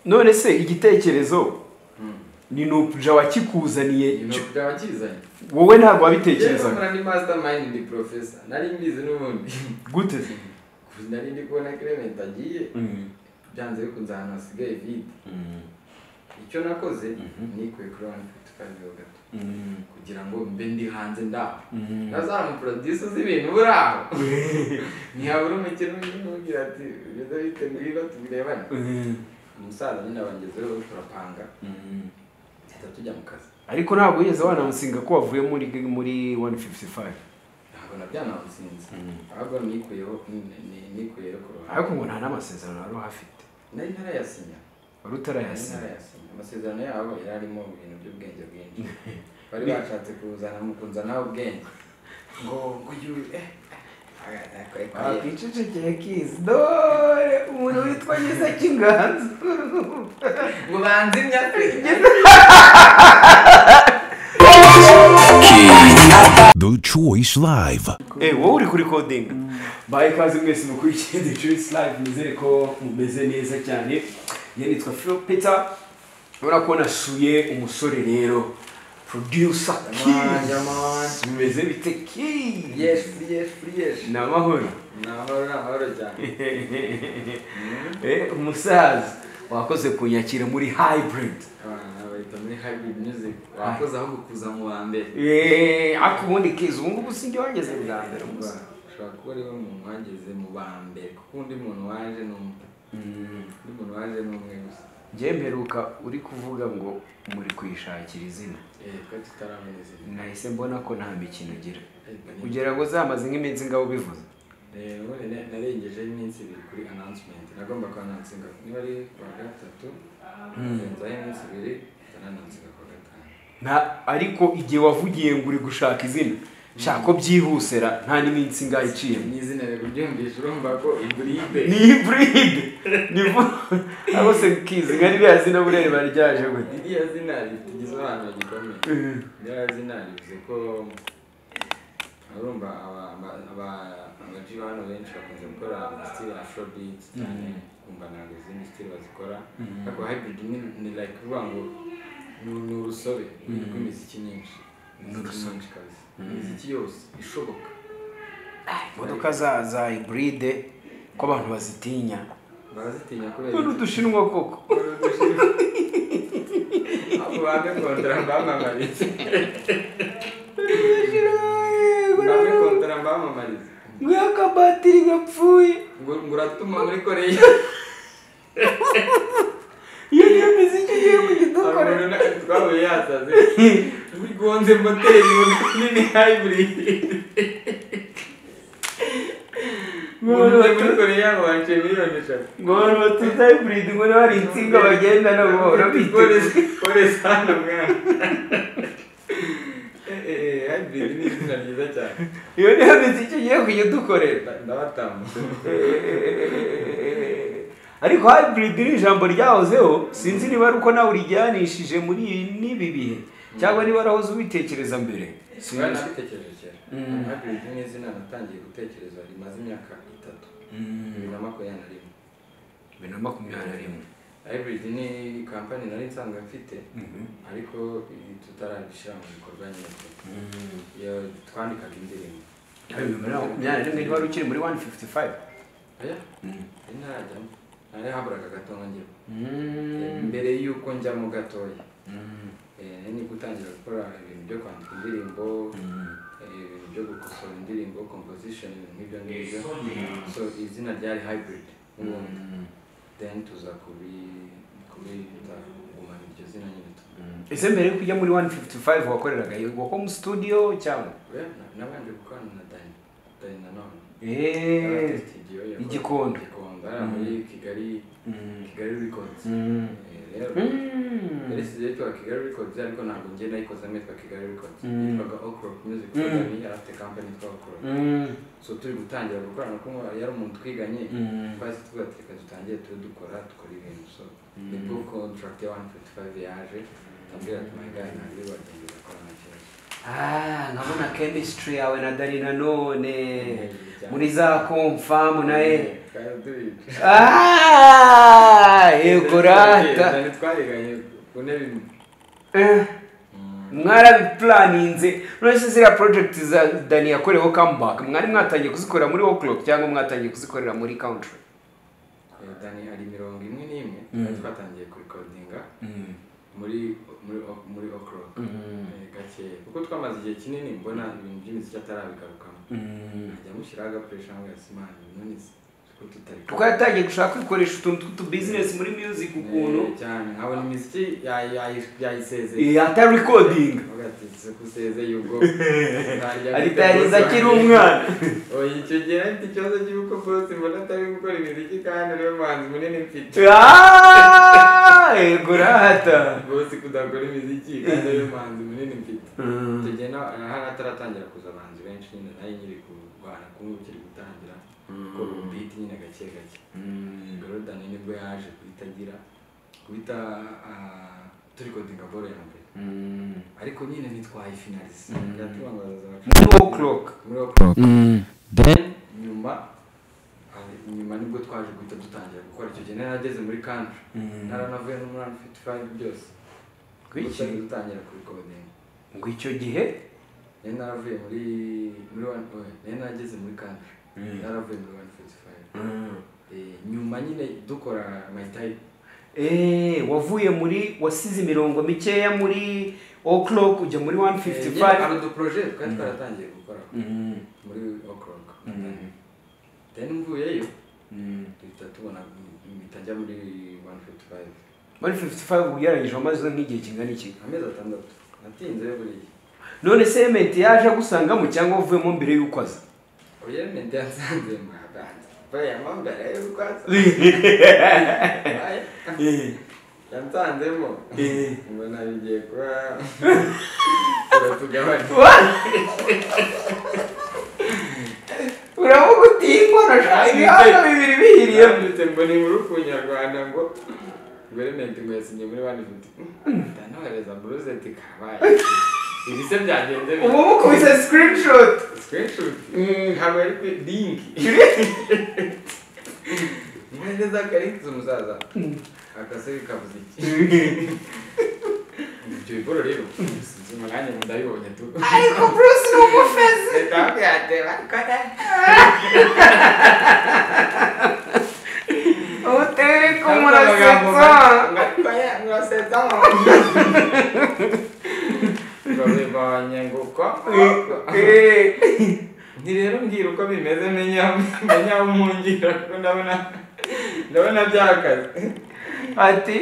none se igitekerezo ni nuja wakikuzaniye ibintu byabakizanye wowe ntabwo yewe wabitekerezaga nkora ni mastermind ndi professor nari mbizi n'ubundi gute nari ndi kubona Clement agiye byanze bikunze ahantu hasigaye vide icyo nakoze nikuye kuri one fifty five yo gato kugira ngo mbe ndi hanze ndaho nazamuproduce uzi ibintu buri aho ntihabura umukino umubwira ati beza biteguye tubirebane umusaza nyine abangezeho turapanga duhita tujya mu kazi ariko ntabwo wigeze wanamusinga ko wavuye muri muri 155 ntabwo nabyo nabutsinze ahubwo nikuyeho ni- ni- nikuyeho ku ruhande ariko ngo nta n'amasezerano wari uhafite nari ntarayasinya wari nari utarayasinya ntarayasinya amasezerano yabo yari arimo ibintu by'ubwenge bwinshi bari bashatse kuzana mu kunzanaho ubwenge ngo ngo yuyu eh wakwicecekeye kizi dore umuntu witwa nyiza cy'inganzo mubanzi nyafurika The Choice Live. Eh, wowe uri kuri coding baye kazi mwese mukurikiye The Choice Live nizere ko mumeze neza cyane yanitwa Phil Peter urabona ko nasuye umusore rero producer Jamaa, Keys. jamaa. bimeze bite Keys? yesu yesu yesu ni amahoro ni amahoro ni amahoro cyane Eh, umusaza wakoze kunyakira muri hybrid abana bahita muri hybrid music wakoze aho gukuza mu wa mbere Eh, ariko ubundi Keys ubu ngubu sinjye wageze bwa mbere umusaza ushobora kuba ari we muntu wageze mu ba mbere kuko undi muntu waje ni umwe undi muntu waje ni umwe gusa njye mperuka uri kuvuga ngo muri kwishakira izina eh twari tutaramenya izina nahise mbona ko nta mikino ugira Ariko ni- kugira ngo zamaze nk'iminsi ngabo bivuze Eh, ubundi na- narengejeho iminsi ibiri kuri announcement nagomba kuanansinga niba ari kuwa gatatu ngenzaho iminsi ibiri ndananansinga kuwa gatanu nta ariko igihe wavugiye ngo uri gushaka izina shaka ko byihusera nta n'iminsi ngaho iciyemo ni izina rero uryumvisha urumva ko iburide ni hiburide ni rwose kizi nka ririya zina burere baryaje we iriya zina ritugize abantu bagikomeye Mhm. iriya zina rivuze ko urumva aba- aba- aba- abaji hano benshi bakunze gukora imiti ya afrobeat cyane kumva ntabwo izindi style bazikora ariko hybrid ni ni like kuvuga ngo ni- ni urusobe rw'imiziki myinshi imiziki myinshi kabisa imiziki yose ishoboka imodoka za za hiburide ko abantu bazitinya barazitinya kubera none iki? udushinwa koko Kubera udushinwa. abo bamwe kondora bamamariza bamwe kondora bamamariza ngwino akabatiri gapfuye ngo ngo uratuma muri koreya iyo niyo miziki igiye kugidukora Abantu na- twahuye yasaze muri gonze moteri nini hybrid umuntu uri muri koreya wanshe miliyoni eshatu ngo abantu batuza hiburide ngo niba hari insinga bagenda nabo bahora biteguye polisi hano mwana Eh, eh, eh, hybrid ni izina ryiza cyane iyo niyo miziki ugiye kujya udukorera Nda- ndabatambutse ariko hybrid ni ijambo ryahozeho sinzi niba ari uko nawe urijyanishije muri ibi n'ibi bihe cyangwa niba warahoze ubitekereza mbere sinzi Sinari nabitekereje kera hybrid ni izina natangiye gutekereza rimaze imyaka itatu bibiri na makumyabiri na rimwe bibiri na makumyabiri na rimwe hybrid ni kampani nari nsanzwe mfite ariko ibi tutarabishyira mu bikorwa nyine iyo twandikaga indirimbo Yawe bibiri na makumyabiri na rimwe niba wari ukiri muri 155 oya nari ntarajyamo nari haburaga gato nkajyamo mbere y'uko njyamo gatoya eh, nari ni gutangira gukora ibintu byo kwandika indirimbo eh, ibintu byo gukosora indirimbo composition ibintu nk'ibyo ngibyo so izina ryari hybrid ubundi then tuza kubi kubita kugumana iryo zina nyine tu ese mbere yo kujya muri 155 wakoreraga yego home studio cyangwa oya na- nabanje gukorana na Dani Dani nanone eee studio yakoze- Igikondo. Igikondo hariya muri Kigali Kigali Records Eh, rero yari isize yitwa Kigali Records ariko ntabwo njye nayikozamo yitwa Kigali Records Mm. yitwaga Okrok Music Mm. Dani yari afite company yitwa Okrok so turi gutangira gukorana kuko yari umuntu twiganye twahise tuvuga ati reka dutangire tube dukora dukora ibintu so nibwo contract ya 155 yaje tambwira ati my guy ntabwo bagenda bakora na kibazo Ah, nkabona chemistry yawe na dani nanone muri za komfamu naye kadubica Ah, yego rata ntabwo twariganye ku ntebe imwe Eh, mwarabiplaninze uretse ziriya project za dani yakoreweho comeback mwari mwatangiye kuzikorera muri worklock cyangwa mwatangiye kuzikorera muri country Eh, dani hari mirongo imwe n'imwe twari twatangiye kurekodinga muri muri muri okoro gake kuko twamaze igihe kinini mbona ibintu by'imiziki atarabigarukamo nkajya mushyiraho agapuresha ngo gasimane none se kuko tutari kuko yatangiye gushaka kwikoresha utuntu tw'utubizinesi muri music ukuntu Eh, cyane nkabona imiziki yayi- yayi- yayisezeye yata recording Avuga ati "Se kusezeye ubwo ntarya aritariza gutegura akiri wanjye." umwana oya icyo gihe afite ikibazo cy'uko bose mbona atari gukora imiziki kandi niwe muhanzi munini mfite Ah, yego rata bose kudakora imiziki kandi niwe muhanzi munini mfite icyo gihe na- hari hataratangira kuza abahanzi benshi nyine nayo nyiri kurwana kumwe bikiri gutangira gukora ubiti nyine gake gake Gorodan nibwo yaje guhita agira guhita ah, turikodinga boro ya mbere ariko nyine ntitwayifinalize biratuma ngo bazaza muri worklock muri okoro then nyuma ah, nyuma nibwo twaje guhita dutangira gukora icyo gihe nari nageze muri country naranavuye no muri 155 byose Kuki? gusa dutangira kubikodinga ngo icyo gihe nari naravuye muri muri one oya, nari nageze muri country naravuye muri 155 Eh, nyuma nyine dukora my type Eh, wavuye muri wasize imirongo mikeya muri o'clock ujya muri Eh, nyine 155 hari udu projet twari twaratangiye gukora Mm, muri okoro Mm. then mvuyeyo mm. duhita tubona mpita njya muri 155 muri 55 ugereranyije amaze nk'igihe kingana iki amezi atandatu natinze buriya none cement yaje agusangamo cyangwa wavuyemo mbere y'uko aza oya mente yasanze mwabanza bayama mbere y'urwatsi yansanzemo Eh. mbona bigiye kuba turatugabanya uravuga uti inkono ibihano bibiri bihiriyemo yanditse ngo ni muri kunyarwanda ngo guverinenti ngo yasinye muri bane futi ndanohereza buruzeti kabaye ibi se byagenze ubu mukubise screenshot sikirinishuti ntabwo yari kuri linki mwohereza akarinkiza umusaza agase kavuze iki ibyo bigoro rero sinzi umwanya ngo ndabibonye tu ariko bruce ni umufezi leta yakwiyatera kare utere ko murasetsa Murasetsa. Babibonye ngo uko. Eh. Nti rero mbwira uko bimeze menya menya aho umungira kuko ndabona ndabona byakaze. ati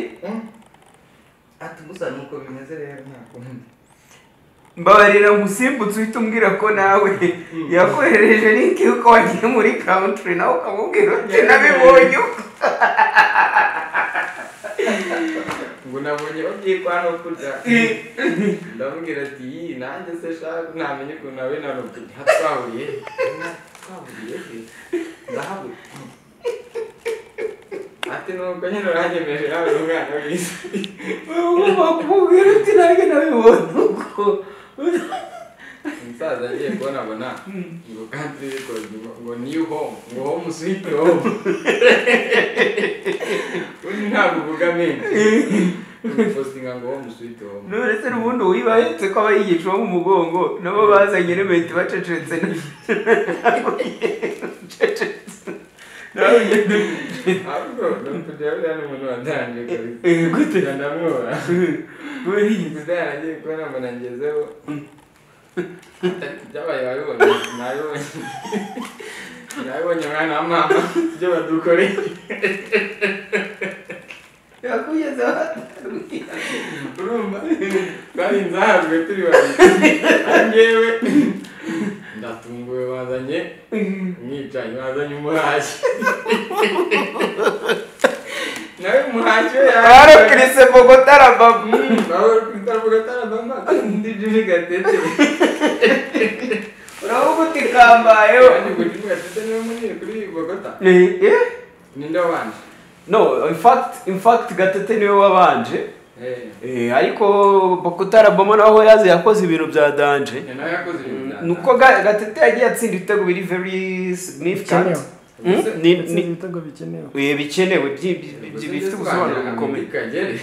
Ati gusa nuko bimeze rero nta kundi. mbabarira ngusimbutse uhita umbwira ko nawe yakoherereje link y'uko wagiye muri country nawe ukamubwira uti nabibonye uko." Ngo nabonye babyikwa no kurya. Eh. Ndamubwira ati iyi nanjye se shaka ntamenya ukuntu nawe na Robi hatwahuriye. Twahuriye. he? Ndahabura. Ati nuko nyine uranyemeje nawe uri umwana w'isi. ugomba kumubwira uti nanjye nabibonye uko umusaza agiye kubona abona ngo kandi record ngo ngo new home ngo home sweet home undi ntabwo uvuga menshi postinga ngo home sweet home none se n'ubundi uwibahetse ko abayigisha bo mu mugongo nabo bazanye remeti bacecetse nawe ugenda ahubwo kujya buriya ni umuntu wataranje kabisa Eh, gute? Kujya ndamwubaha uriye gusa yaragiye kubona mbona ngezeho byabaye wabibonye nabibonye nabibonye mwana wa mama ibyo badukoreye yakugezeho atarubwira urumva twari nzahazwe turi babiri njyewe ndatunguwe bazanye umwicanyi bazanye umuhashyi nawe umuhashyi we yaje barakirese bogota rababa nawe kwitaravuga atarabama kandi jimi gatete uravuga uti kambayeho kandi ngo jimi gatete niwe munini kuri bogota Eh, eh? ninde wabanje no in fact in fact gatete niwe wabanje Eh, Eh, ariko bokutarabamo naho yaze yakoze ibintu bya danje nawe yakoze ibintu bya nuko Ga- gatete yagiye atsinda ibitego biri very significant ni ndetse ni ibitego bikenewe ibi bikenewe byi- byi- byi- bifite ubusobanuro bukomeye kagere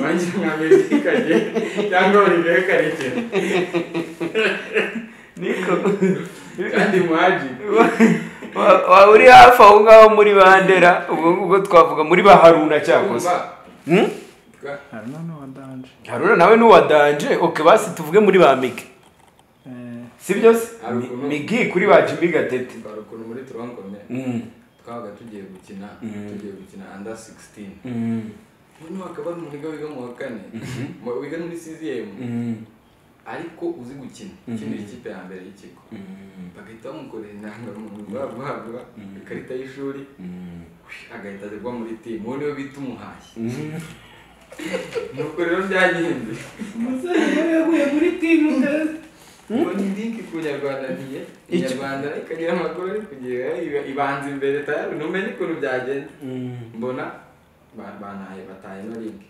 wanjye nka meddy kagere cyangwa olivier karekera niko kandi muhaji Wa- wa- uri hafi aho ngaho muri bandera ubwo ngubwo twavuga muri ba haruna cyakoze kumva Hmm? twa- haruna n'uwa danje haruna nawe n'uwa danje oke basi tuvuge muri ba migi Eh, si byo se Hari Mi- ukuntu- migi kuri ba jimmy gatete hari ukuntu muri turankomere Mm, twabaga tugiye gukina tugiye gukina under 16 mm, noneho hakaba hari umuntu wiga mu wa kane mu- wiga muri CZM mm, ariko uzi gukina ukinira ikipe ya mbere y'ikigo bagahita bamukorera inanga umuntu guhabwa ikarita y'ishuri mm. agahita agwa muri timu uwo niwe bita umuhashyi nuko rero byagenze umusore nawe yaguye muri timu ubu ni linki ku nyarwanda ntiye inyarwanda ikagira amakuru ari kugira iba- ibanza imbere tayari ntumenye ukuntu byagenze Mm. mbona ba- bantaye bataye no linki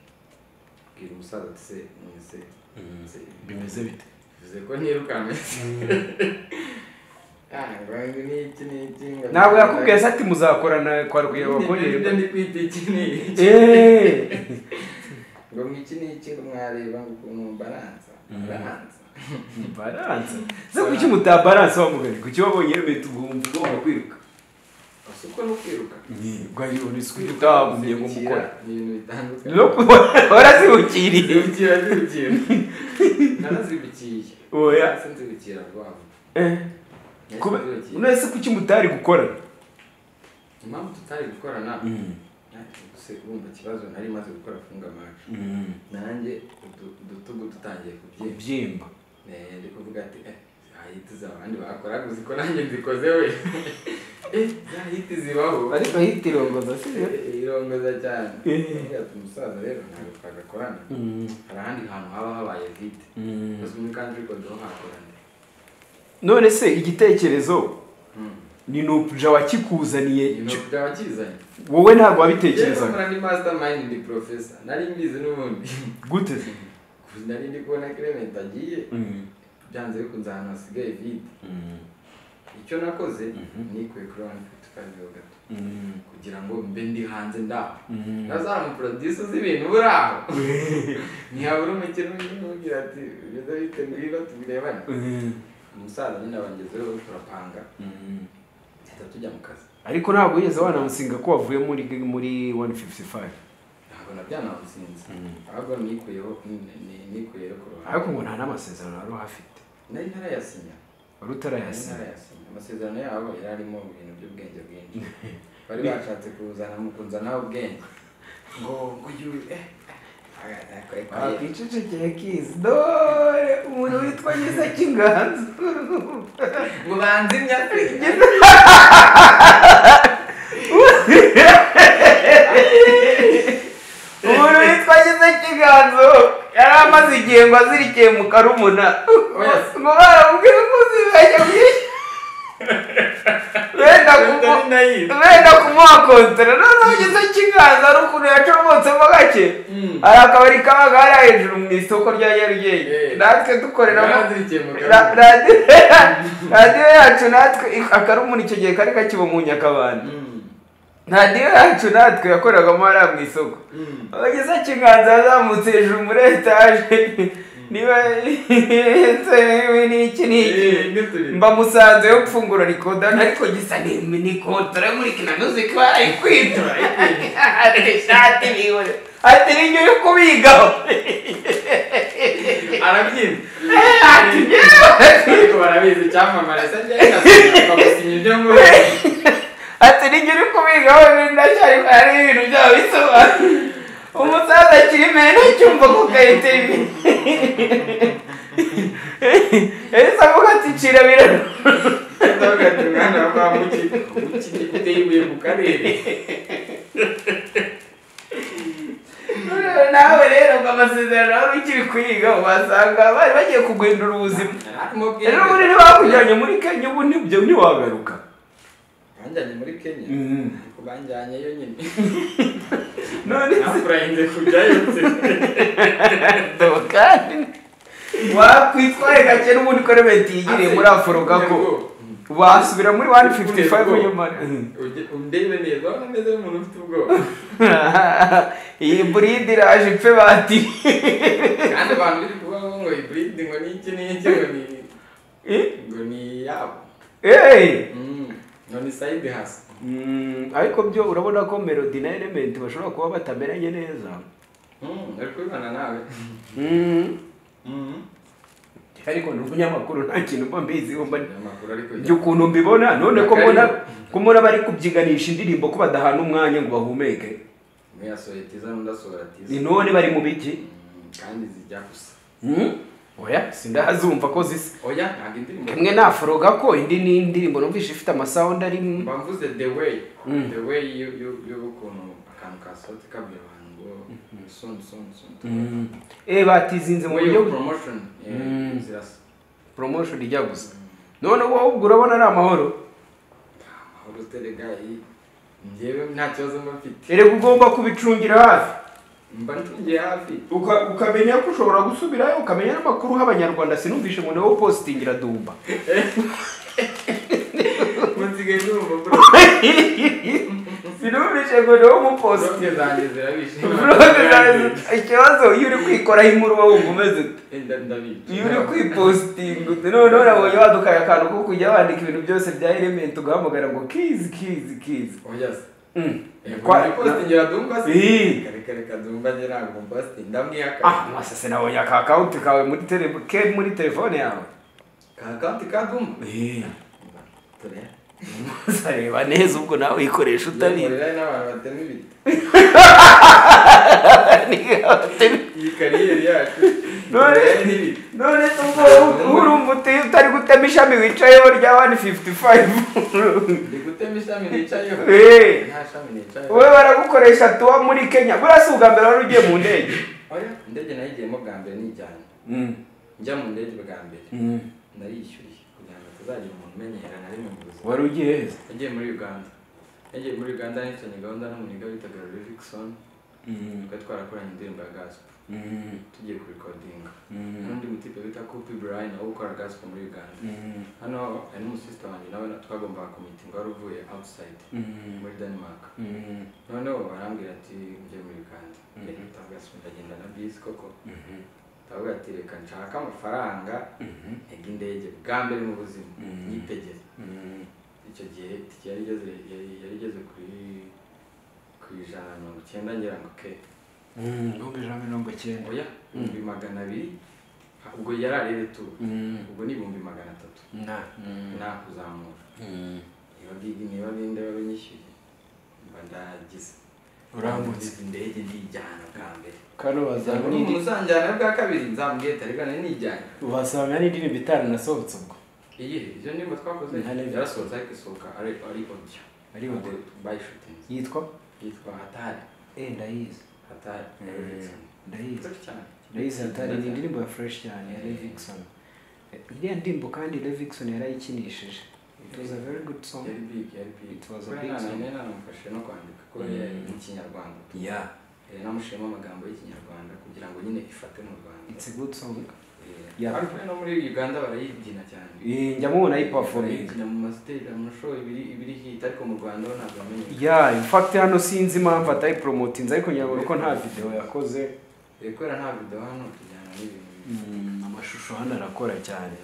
bwira umusaza ati se mwese se bimeze bite bivuze ko ntirukanwe n'iki n'iki ngo- ntabwo yakubwiye se ati muzakorana kwa ibyo rwiyabakorera ndi kwita iki n'iki ngo iki n'iki ngo mwareba ngo ukuntu baranza baranza baranse se kuki mutabaranse wa mugari kuki wabonye yemeye tugomba ugomba kwiruka gusa uko no kwiruka rwayibonye utagumye ngo mukora ni ibintu bitandukanye no kuba warazibukiriye zibukira zibukira narazibukiye oya nahise nzibukira rwabo Eh, kuba none se kuki mutari gukora impamvu tutari gukorana natwe gusa urumva ikibazo nari maze gukora funga amacu nanjye udu- udutugu dutangiye kubyina ubyimba Eh, ndi kuvuga ati eh hahita izi abandi bakoraga uzi ko nanjye nzikoze we eh hahita zibaho ariko ahitirongoza si byo Eh, irongoza cyane Eh. Ati umusaza rero ntabwo twagakorana hari ahandi hantu haba habaye vide gusa muri country code ho hakorana none se igitekerezo Mm. ni nuja wakikuzaniye ibintu byabakizanye wowe ntabwo yewe wabitekerezaga nkora ni mastermind ndi professor nari mbizi n'ubundi gute nari ndi kubona Clement agiye byanze bikunze ahantu hasigaye vide icyo nakoze nikuye kuri one fifty five yo gato kugira ngo mbe ndi hanze ndaho nazaba umuproducer uzi ibintu buri aho ntihabura umukino umwe umubwira ati bimeze bite ngwino tubirebane umusaza nyine abangezeho turapanga duhita tujya mu kazi ariko ntabwo yigeze wanamusinga ko wavuye muri muri 155 ntabwo nabyo namusinze ahubwo nikuyeho ni- ni- nikuyeho ku ariko ruhande ngo nta n'amasezerano wari uhafite nari ntarayasinya wari nari utarayasinya ntarayasinya amasezerano yabo yari arimo ibintu by'ubwenge bwinshi bari bashatse kuzana mu kunzanaho ubwenge ngo ngo yu eh eh, wakicecekeye kizi dore umuntu witwa nyiza cy'inganzo ngo banzimya umuntu witwa nyiza cy'inganzo yari amaze igihe ngo azirikiye mu karumuna Oya. ngo baramubwire ko uzibeshya byinshi wenda Nari kumu- nayizi. wenda kumuha kontere noneho nyiza cy'inganzo ari ukuntu yacomotsemo gake Mm. hari akabari kaba kari hejuru mu isoko rya nyarugenge Eh. natwe dukoreramo Yazirikiye mu ra- karumuna. radiyo radiyo yacu natwe akarumuna icyo gihe kari kakiba mu nyakabanda Mm. radiyo yacu natwe yakoreragamo hariya mu isoko Mm. abageze kiganza yazamutse hejuru muri etaje niba nsewe n'iki n'iki Eh, nituri. mba musanze yo gufungura rikodani ariko gisa n'imwe ni kontara muri kina muzika barayikwitura ishati bihore ati n'inyo yo kubigaho arabyina ati yewe ariko barabizi icyamamare se njyewe bakamusinya ibyo ngubyo ati n'inyo uri kubigaho n'indashyari hari ibintu byabo bisobanura umusaza akiri mena cyumva ku ka interview ese avuga ati cira biraro ndavuga ati mwana wa kwa muki muki ni gute yibuye mu karere nawe rero ngo amasezerano wari ukiri kuyiga wasanga bari bagiye kuguhindura ubuzima rero ubundi ntibakujyanye muri kenya ubu ntibyo ntiwagaruka banjyanye muri kenya Mhm. ariko banjyanyeyo nyine none se nakurahinze kujyayo se dore kandi wakwitwaye gake n'ubundi ko remeti yigiriye muri afuro gako wasubira muri wani fifuti fayive nyuma Ujye- undebe neza urabona meze nk'umuntu ufite ubwoba iyi buride iraje ipfe bati kandi abantu biri kuvuga ngo ngo iburide ngo ni iki n'iki ngo ni ngo ni yabo eee Mm, ngo ni sayidi hasi Mm, ariko byo urabona ko melody na element bashobora kuba batameranye neza Mm, ari kubibona nawe Mm. Mm. ariko ni umunyamakuru nta kintu mba mbiziho mba amakuru ariko njye ukuntu mbibona none ko mbona ko mbona bari kubyiganisha indirimbo ko badahana umwanya ngo bahumeke muyasohoye tiza n'udasohora tiza ni none bari mu biki Mm, kandi zijya gusa Mm? oya sindahazumva ko zisa oya ntabwo indirimbo imwe naforoga ko indi ni indirimbo numvise ifite amasawundi ari mu- mba mvuze the way Mm. the way yo- yo- y'ukuntu akantu kasohotse kabwira abantu ngo soon soon soon Mm. eh batizinze mu way of buryo promotion eh, Mm. zirasa promotion ijya gusa none wowe ubwo urabona ari amahoro amahoro uterega iyi njyewe nta kibazo mba mfite erega ugomba kubicungira hafi mba ncungiye hafi Uka- ukamenya ko ushobora gusubirayo ukamenya n'amakuru h'abanyarwanda sinumvishe ngo nawe positingira dumba nsigaye numva bro sinumvishe ngo nawe umupositinga vlog zanjye zirabishe ikibazo iyo uri kwikoraho imuruba wumva umeze ute Enda ndabica iyo uri kwipositinga ute noneho urabonye wadukaye akantu ko kujya wandika ibintu byose bya elementi ugahamagara ngo kizi kizi kizi oya se Mm. Kwa- kwa posting iradumba se Ii. reka reka dumba njye ntabwo posting ndamwihaka ah masase nabonye aka akawunti kawe muri tele ke muri telefone yawe ka account ka dumba Eh, tore uzareba neza ubwo nawe uyikoresha utabizi rero n'abantu batema ibiti Niba- iyi kariyeri yacu None itera n'ibiti none se ubwo urumva uti utari gutema ishami wicayeho rya wani fifuti fayive ndi gutema ishami nicayeho Eh. nta shami nicayeho wowe baragukoresha tuwa muri kenya buriya si ubwa mbere wari ugiye mu ndege oya indege nayigiyemo bwa mbere nijyanye njya mu ndege bwa mbere narishyuye kugira ngo hatazagira umuntu umenyera na rimwe mu buzima wari ugiye heza nagiye muri uganda nagiye muri uganda nifitanye gahunda n'umuniga witaga revixon twari twarakoranye indirimbo ya gaspo tugiye kurikodinga n'undi mutipe wita kopi brian nawe ukora gaspo muri uganda hano hari n'umusisita wanjye nawe na- twagombaga komitinga wari uvuye outside muri denmark noneho barambwira ati njye muri uganda tagaspo ndagenda na bisi koko turavuga ati reka nshaka amafaranga ntega indege bwa mbere mu buzima nyitegere icyo gihe itike yari igeze yari yari igeze kuri ku ijana na mirongo icyenda ngira ngo ke ibihumbi ijana na mirongo icyenda oya ibihumbi magana abiri ha- ubwo yari arebe tu ubwo ni ibihumbi magana atatu na nakuzamura niba ngigi niba ninde babinyishyuye mba ndagize Urambutse. Izi indege ndijyana bwa mbere kano cyangwa umuntu uzanjyana bwa kabiri nzamubwiye tarigane nijyana wasanga n'indirimbo itanasohotse ubwo iyi ibyo ndirimbo twakoze Nta level. yarasohotse ariko isohoka ari ari audio Ari audio. bayishutinze yitwa yitwa hatari eh ndayizi hatari ndayizi Nzoki cyane Raise Hatari ni indirimbo ya fresh cyane ya Levinson. Iriya ndirimbo kandi Levinson yarayikinishije. It was a very good song. yari big yari big It was a Kuba big nta- song. nta- namufashe no kwandika kuko yari mu kinyarwanda Yeah. Eh, namushiremo amagambo y'ikinyarwanda kugira ngo nyine ifate mu rwanda It's a good song. Eh, Yeah. ariko no muri uganda barayibyina cyane Eh, Njya mubona ayiperforming. Barayibyina mu masiteji amashow ibiri ibiri hit ariko mu rwanda ho ntabwo bamenye Yeah, in fact hano sinzi impamvu atayipromotinze ariko nyabura ko nta video yakoze. Eh, kubera nta video hano tujyana n'ibintu bibi. amashusho hano arakora cyane.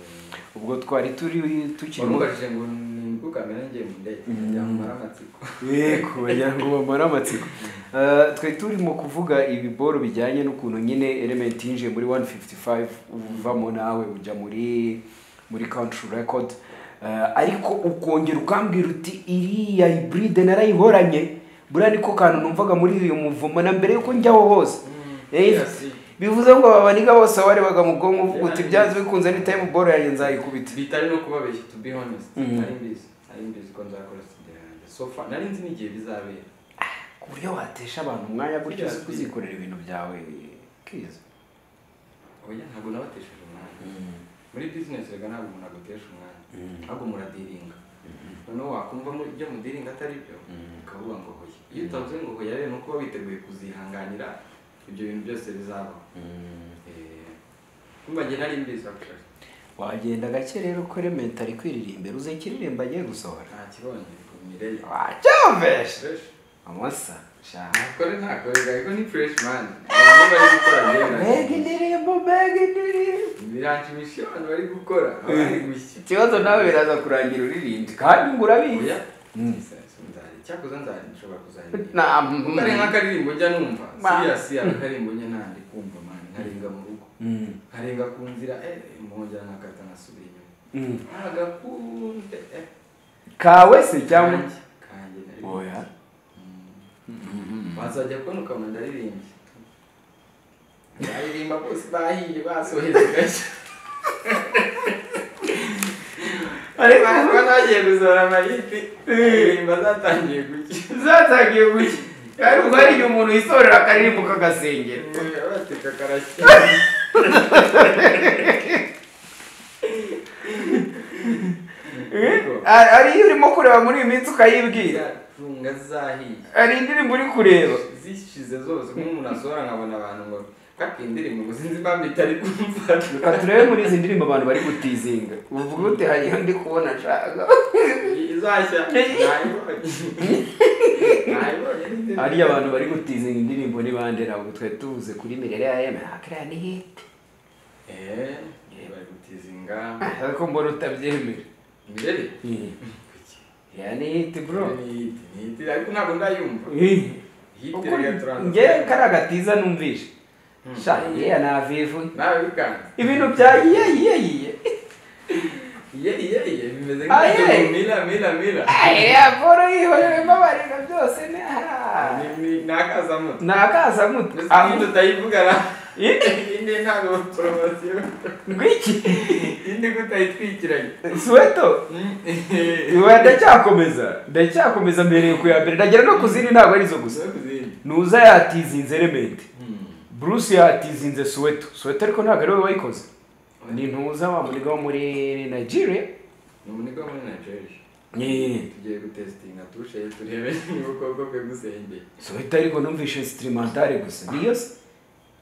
Ubwo twari turi tukiri mu warubajije ngo nimbukame nanjye mu ndege byamumara amatsiko yego wagira ngo bamara amatsiko Eh, twari turimo kuvuga ibiboro bijyanye n'ukuntu nyine element yinjiye muri 155 uvamo nawe ujya muri muri country record Eh, ariko ukongera ukambwira uti iriya hybride narayihoranye buriya niko kantu numvaga muri uyu muvumo na mbere yuko njyaho hose Eh, Yes. bivuze ngo ababaniga bose warebaga mu bwonko uvuga uti byanze bikunze ni time ball yanjye nzayikubita bitari no kubabeshya to be honest Mhm. nari mbizi nari mbizi ko nzakora studio yanjye so far nari nzi n'igihe bizabera ku buryo watesha abantu umwanya gutyo uzi kuzikorera ibintu byawe kiza oya ntabwo nabatesheje umwanya muri business reka ntabwo umuntu agutesha umwanya ahubwo muradiringa noneho wakumva muri- ibyo mudiringa atari byo ukavuga ngo hoya iyo utavuze ngo hoya rero ni uko uba witeguye kuzihanganira ibyo bintu byose bizabaho Eh, kumva njye nari mbizi actually wagenda gake rero ukore mentali kwiririmbira uzi ikiririmbo agiye gusohora nta kibonye kumire ye wacyombeje fresh amosa sha nakore nakorega ariko ni fresh man abantu bari gukora mbega rero indirimbo mbega indirimbo biranshimisha iyo abantu bari gukora baba bari gushya ikibazo nawe biraza kurangira uririmbye kandi ngo urabizi oya nzari cyakoze nzari nshobora kuzaririmba na utari nk'akaririmbo njya numva Ma. siriyasi akaririmbo njya ntandi kumva man nkarenga mu rugo Mm. nkarenga ku nzira eh impongera nakata nkasubira inyuma Mm. agakunde eh kawe se cyangwa kanjye kanjye nari oya bazajya kubona ukabona ndaririmbye baririmba bose bahiye basoheze gake Ariko- ariko nagiye gusohora amayiti indirimbo zatangiye gucya zatangiye gucya ari ugari igihe umuntu yisorera akaririmbo kagasengera abateka karashya Ariko Ari- ari iyo urimo kureba muri iyi minsi ukayibwira zatunga zahiye hari indirimbo uri kureba zishize zose nk'umuntu asohora nkabona abantu ngo kaka iyi ndirimbo ngo sinzi impamvu itari kumva reka turebe muri izi ndirimbo abantu bari gutizinga uvuga ute hari iyo ndi kubona nshaka izashya nayibonye nayibonye n'izindi. hariya abantu bari gutizinga indirimbo ni bande ntabwo twari tuvuze kuri mirire ya yeme hakiriya ni hiti Eh, bari gutizinga ariko mbona utabyemera imbere ya ni hiti bro ariko ntabwo ndayumva hiti Ukuri- reka turanza nge kariya gatiza numvishe sha yeya navivu nawe bikanze ibintu bya yiye yiye yiye iye iye iye bimeze Ah, nk'ibyo yeah. mila mila mila apolo yihorera imbabarira byose ni aha Ni- ni- ni akazamuto ni akazamuto Mbese aho iyi tutayivuga na Indi? indi ntabwo poromosiyo ngwiki indi kutayitwikiranye suweto Iwe ndacyakomeza ndacyakomeza mbereye ku ya mbere ndagera no ku zindi ntabwo arizo gusa nuza yatizinze remede bruce yatizinze suweto suweto ariko ntabwo ari we wayikoze ni ntuza wa muniga wo muri nigeria umuniga muri nigeria Ni- tugiye gutesitinga tushe turebe niba ukuboko kwe gusengeye suweto ariko numvishe instrumentale gusa niyo se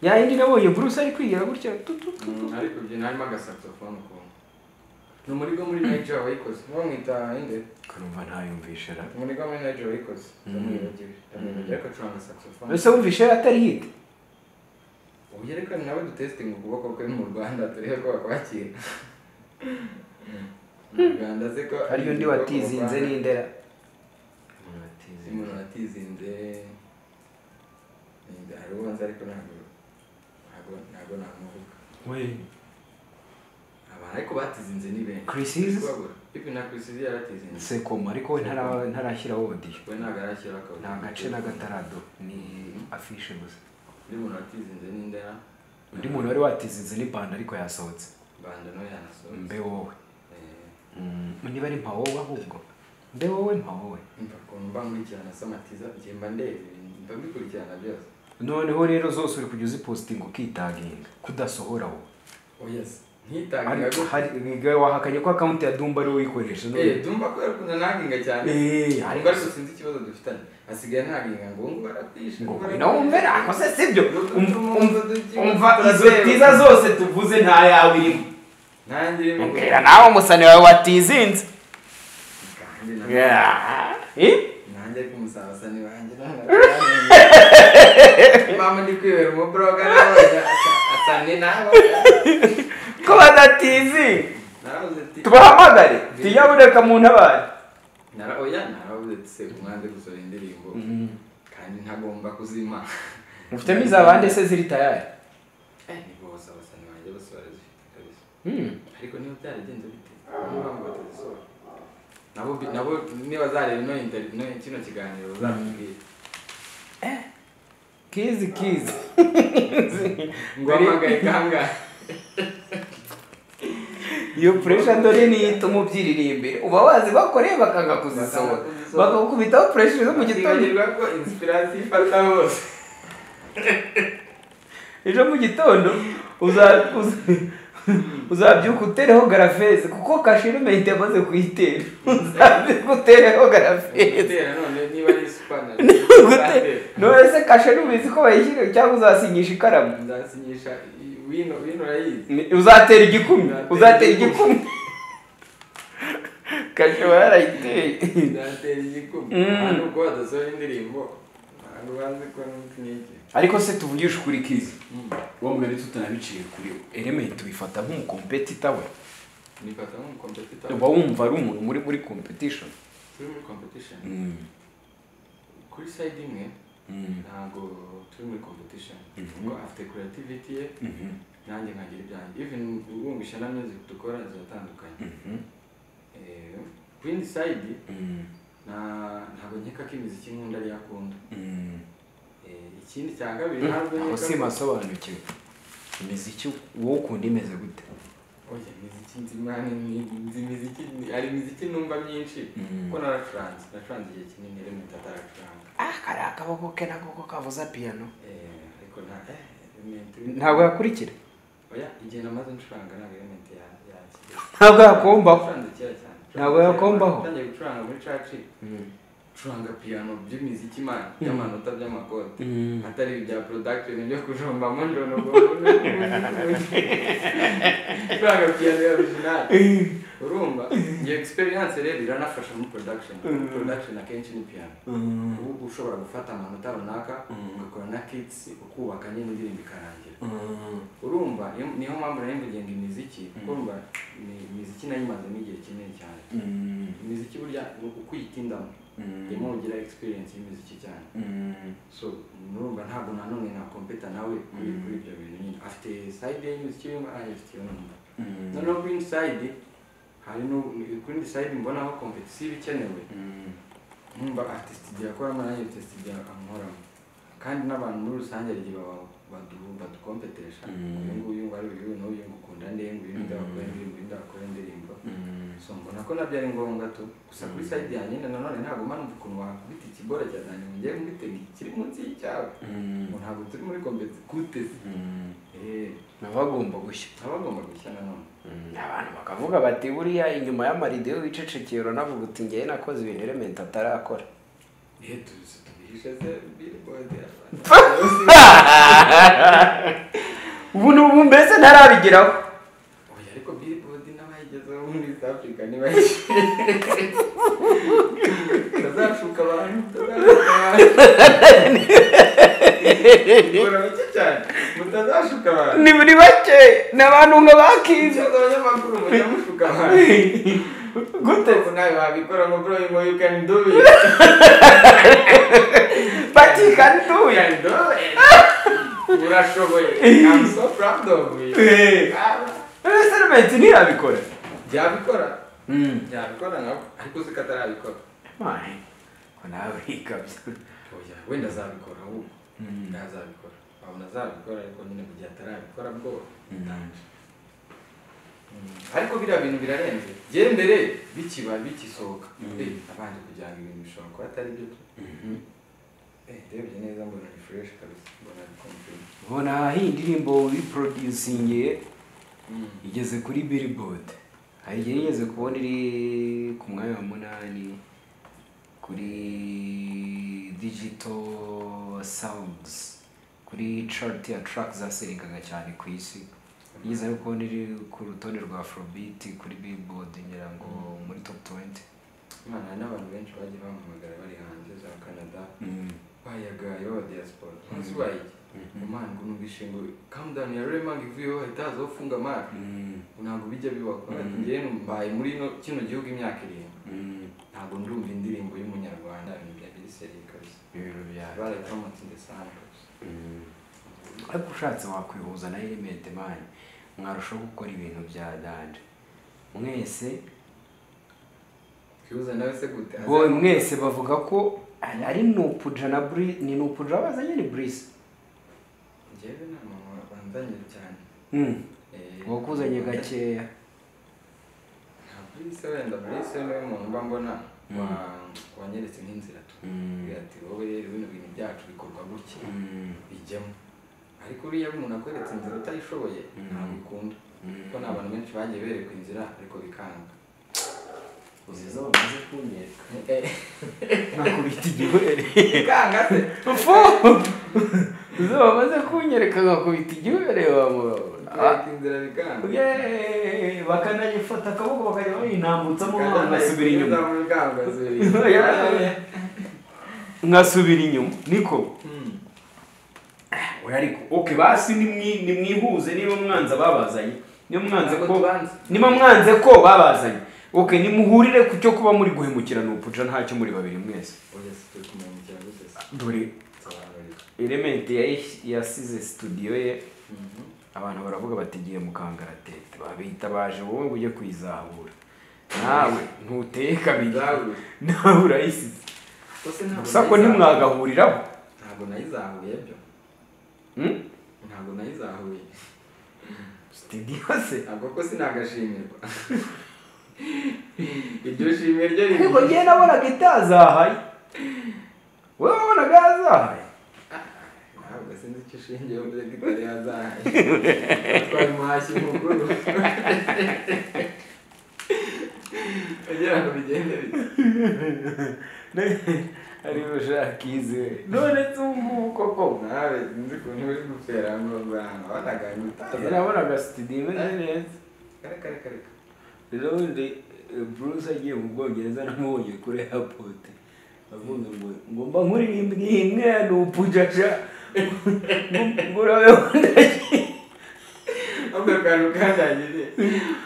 yayindi nabonye bruce ari kwigira gutya tu tu tu tu. ariko ibyo harimo agasaxophone ukuntu ni umurigo muri nigeria wayikoze uwo mwita inde kurumva ntayumvishe ra umurigo muri nigeria wayikoze ndamwibagiwe ndamwibagiwe ariko acuranga saxophone ese wumvishe atari hit ubu ariko ni nawe dutesitinga ukuboko kwe mu rwanda turebe ko bakwakira mu rwanda se ko ariyo ndi watizinze n'indera umuntu watizinze ni- hari ubanza ariko ntabwo ntabwo ntabwo namuvuga aba ariko batizinze ni benshi Chris Hills? Babura. Pipi na Chris Hills yaratizinze sekoma ariko we ntara- ntarashyiraho odiyo we ntabwo arashyira akabona nta gace n'agatarado ni afishe gusa undi muntu watizinze ni ndera undi muntu wari watizinze ni banda ariko yasohotse banda no yanasohotse mbe wowe Eh, niba ari mpa wowe ahubwo mbe wowe mpa wowe mva ukuntu mba nkurikirana samatiza njye mba ndeba ibintu mba mbikurikirana byose noneho rero zose uri kujya uzipositinga ukitaginga kudasohora wowe oya se ntitangira Ariko gutya hari- wahakanye ko akawunti ya dumba ari wowe uyikoresha none. Eh, tumva kubera ukuntu ntaginga cyane Eh, ariko ariko sinzi ikibazo dufitanye hasigaye ntaginga ngo ngo baratwishe ngo ngo wenda wumve ntabwo se sibyo Um- um- umva izo Turazeba. tiza zose tuvuze nta yawe irimo nanjye mbwira nawe umusani wawe watizinze Kandi na- Eh? nanjye ariko umusabasani wanjye ntabwo mama ndi kwibera umubroga nawe asane nawe ko badatizinze naravuze ati tubahamagare tuyaboneka mu ntabari nara oya naravuze ati se umwanze gusohora indirimbo kandi ntagomba kuzima mufitemo izabande se ziri tayari Eh, nibwo abasabasani banjye basohora zifite kabisa ariko niba byaragenze bite niba ngo batazisohora nabo bi- nabo niba zareba ino interi- ino- kino kiganiro bazatubwire kizi kizi ngo hamagaye kangahe iyo puresha dore niyo ituma ubyiririmbira uba wazi bakoreye bakanga kuzisohora Bakanga bakagukubitaho puresha zo mu gitondo Bakibagirwa ko inspiration ifata hose ejo mu gitondo uza- uza- uzabyuka utereho garafeze kuko kashirumente yamaze kuyitera uzabyuka utereho garafeze gutera none niba ari supana Gute- none se kashe n'ubizi ko bayishyira cyangwa uzasinyisha ikaramu nzasinyisha i- wino wino urayizi uzatera igikumi Uzatera uzatera igikumi. igikumi kashewa yarayiteye byatera igikuba Mm. hano uko wadasohora indirimbo ntabwo bazi ko n'umukinnyi iki ariko se tuvugishe ukuri kizi uwo mugani tutanabiciye kuri we elementi wifata nk'umukompetita we nifata nk'umukompetita uba wumva ari umuntu muri muri competition turi muri competition kuri side imwe ntabwo turi muri competition kuko afite creativity ye nanjye nkagira ibyanjye even ubumvisha na music dukora ziratandukanye Eh, ku yindi side na- ntabwo nkeka ko imiziki nkunda ariyo akunda Eh, ikindi cya kabiri ntabwo aho nkeka si masobanukiwe imiziki wowe ukunda imeze gute oya imiziki nzi mwana ni- nzi imiziki hari imiziki numva myinshi kuko naracuranze naracuranze igihe kinini rero mpita ataracuranga ah kariya akaboko ke nako ko kavuza piyano Eh, ariko nta eh, element- ntabwo yakurikira oya igihe namaze ncuranga ntabwo element ya- yakiriye ntabwo yakombaho Nacuranze kera cyane Ntabwo yakombaho. natangiye gucuranga muri caci curanga piyano by'imiziki imana by'amanota by'amakote atari ibya production byo kujombamo ndono curanga piyano ya original urumva iyo experience rero iranafasha muri production Muri production akenshi ni piyano ubu uba ushobora gufata amanota runaka ugakora na kits ukubaka nyine indirimbo ikarangira urumva iyo- niyo mpamvu nari mvugiye ngo imiziki kuko urumva imi- imiziki nayo imazemo igihe kinini cyane imiziki burya ni uko uyitindamo irimo ugira experience y'imiziki cyane so nurumva ntabwo nanone nakompeta nawe kuri kuri ibyo bintu nyine afite side y'imiziki yo afite iyo numva noneho kuri indi side hari nu- kuri indi side mbonaho competition iba ikenewe numva afite studio akoramo nanjye mfite studio ankoramo kandi n'abantu muri rusange hari igihe baba- badu- badukompetesha uyu nguyu ngo ari uyu n'uyu ngo ukunda nde ngo uyu nda wakora indirimbo uyu nda wakora indirimbo so mbona ko nabyo ari ngombwa tu gusa kuri side yanjye nyine nanone ntabwo manumva ukuntu wakubita ikibora cya zanjye ngo ngiye mbitega kiri munsi y'icyawe ngo ntabwo turi muri kompeti kuteze eh bagomba gushya aba agomba gushya nanone abantu bakavuga bati buriya inyuma y'amarido iyo wicecekeye uranavuga uti ngewe nakoze ibintu elementi atarakora eh tuzi tubihishe se billboard abantu ubu ni ubu mbese ntarabigeraho oya ariko billboard n'abayigezeho muri east africa ntibayishyuye bazacuka abantu bazacuka abantu bikora bike cyane mutazashuka abantu ni buri bake ni abantu nka bakize ikibazo abanyamakuru mujya mushuka abantu gute ubu nawe wabikora ngo bro you know you can do it bakikanduye can do it urashoboye i'm so proud of you Ah, ese elementi ntiyabikora byabikora byabikora nabo ariko uzi ko atarabikora Mane, ko nawe ikabya oya wenda azabikora ahubwo wenda azabikora wabona azabikora ariko nyine mu gihe atarabikora bwo ntanje ariko biriya bintu birarenze njyewe mbere bikiba bikisohoka Eh, abanje kugira ngo ibintu bishobora kuba atari byo tu Eh, ndebye neza mbona ni fresh kabisa mbona ari complete ubona iyi ndirimbo wiproducinge igeze kuri billboard hari igihe yigeze kubona iri ku mwanya wa munani kuri digital sounds kuri chart ya track zaserengaga cyane ku isi yigeze no kubona iri ku rutonde rwa afrobeat kuri billboard ngira ngo muri top 20 imana hari n'abantu benshi bagiye bamuhamagara bari hanze za canada bayagaye b'abadiyasporo ntuzi bayige umwana ngo numvise ngo calm down yaruremanga ivuyeho hahita hazaho funga mark ntabwo bijya bibaho njyewe mbaye muri ino kino gihugu imyaka irindwi ntabwo ndumva indirimbo y'umunyarwanda ibintu bya biriseri kabisa ibiro byawe barayitomatinze sana kabisa ariko ushatse wakwihuza na element man mwarushaho gukora ibintu bya danje mwese twibuze nawe se gute wowe mwese bavuga ko ari nupuja na buri ni nupuja wazanye ni burisi njyewe nta muntu wabanzanye cyane Eh, wakuzanye gakeya nta burisi wenda burisi niwe muntu mba mbona wa- wanyeretse nk'inzira tu Agira ati wowe rero bino bintu byacu bikorwa gutya bijyamo ariko uriya iyo umuntu akweretse inzira utayishoboye ntabwo ikunda kuko ni abantu benshi bagiye berekwa inzira ariko bikanga uziza bamaze kunyereka Eh, nakubita igihwere bikanga se Fu! zo bamaze kunyereka nkakubita igihugu reba kureka inzira bikanga yeee bakanayifata akaboko bakajya bayinambutsa Kagame nkasubira inyuma kugeza mu bikanga asubira Yeah. inyuma nkasubira inyuma niko Hmm. oya ariko oke basi nimwi- nimwihuze niba mwanza babazanye niba mwanze Ntabwo ko tubanze. niba mwanze ko babazanye oke nimuhurire ku cyo kuba muri guhemukirana ubupuca ntacyo muri babiri mwese Oya si turi kumwungukira gute se dore nsobanurira elementi yayi- yasize studio ye Mhm. abantu baravuga bati giye mu kangaratete babita baje wowe ujye kwizahura nawe ntuteye kabiri Izahura. nawe urayisize Gusa ntabwo gusa ko nayizahuye. ntimwagahuriraho ntabwo nayizahuye byo Hmm? ntabwo nayizahuye studio se ntabwo ko sinagashimirwa iryo shimwe ryo riri- ariko njyewe nabonaga itazahaye wowe wabonaga yazahaye ntabwo sinzi icyo ushingiyeho mbere kitari yazahaye twabimuhashye umukuru kugira ngo bigende bite ari bushakize none tungu koko nawe sinzi ukuntu uri gupfera ngo zahantu wabonaga ngutaza nabonaga studio imeze neza kareka reka reka rero ubundi eh, bruce agiye mu bwongereza namubonye kuri airport avuga ngo ngomba nkuririmbye imwe ni upujaja ngurabe wandagiye ahubwo akantu kandangiriye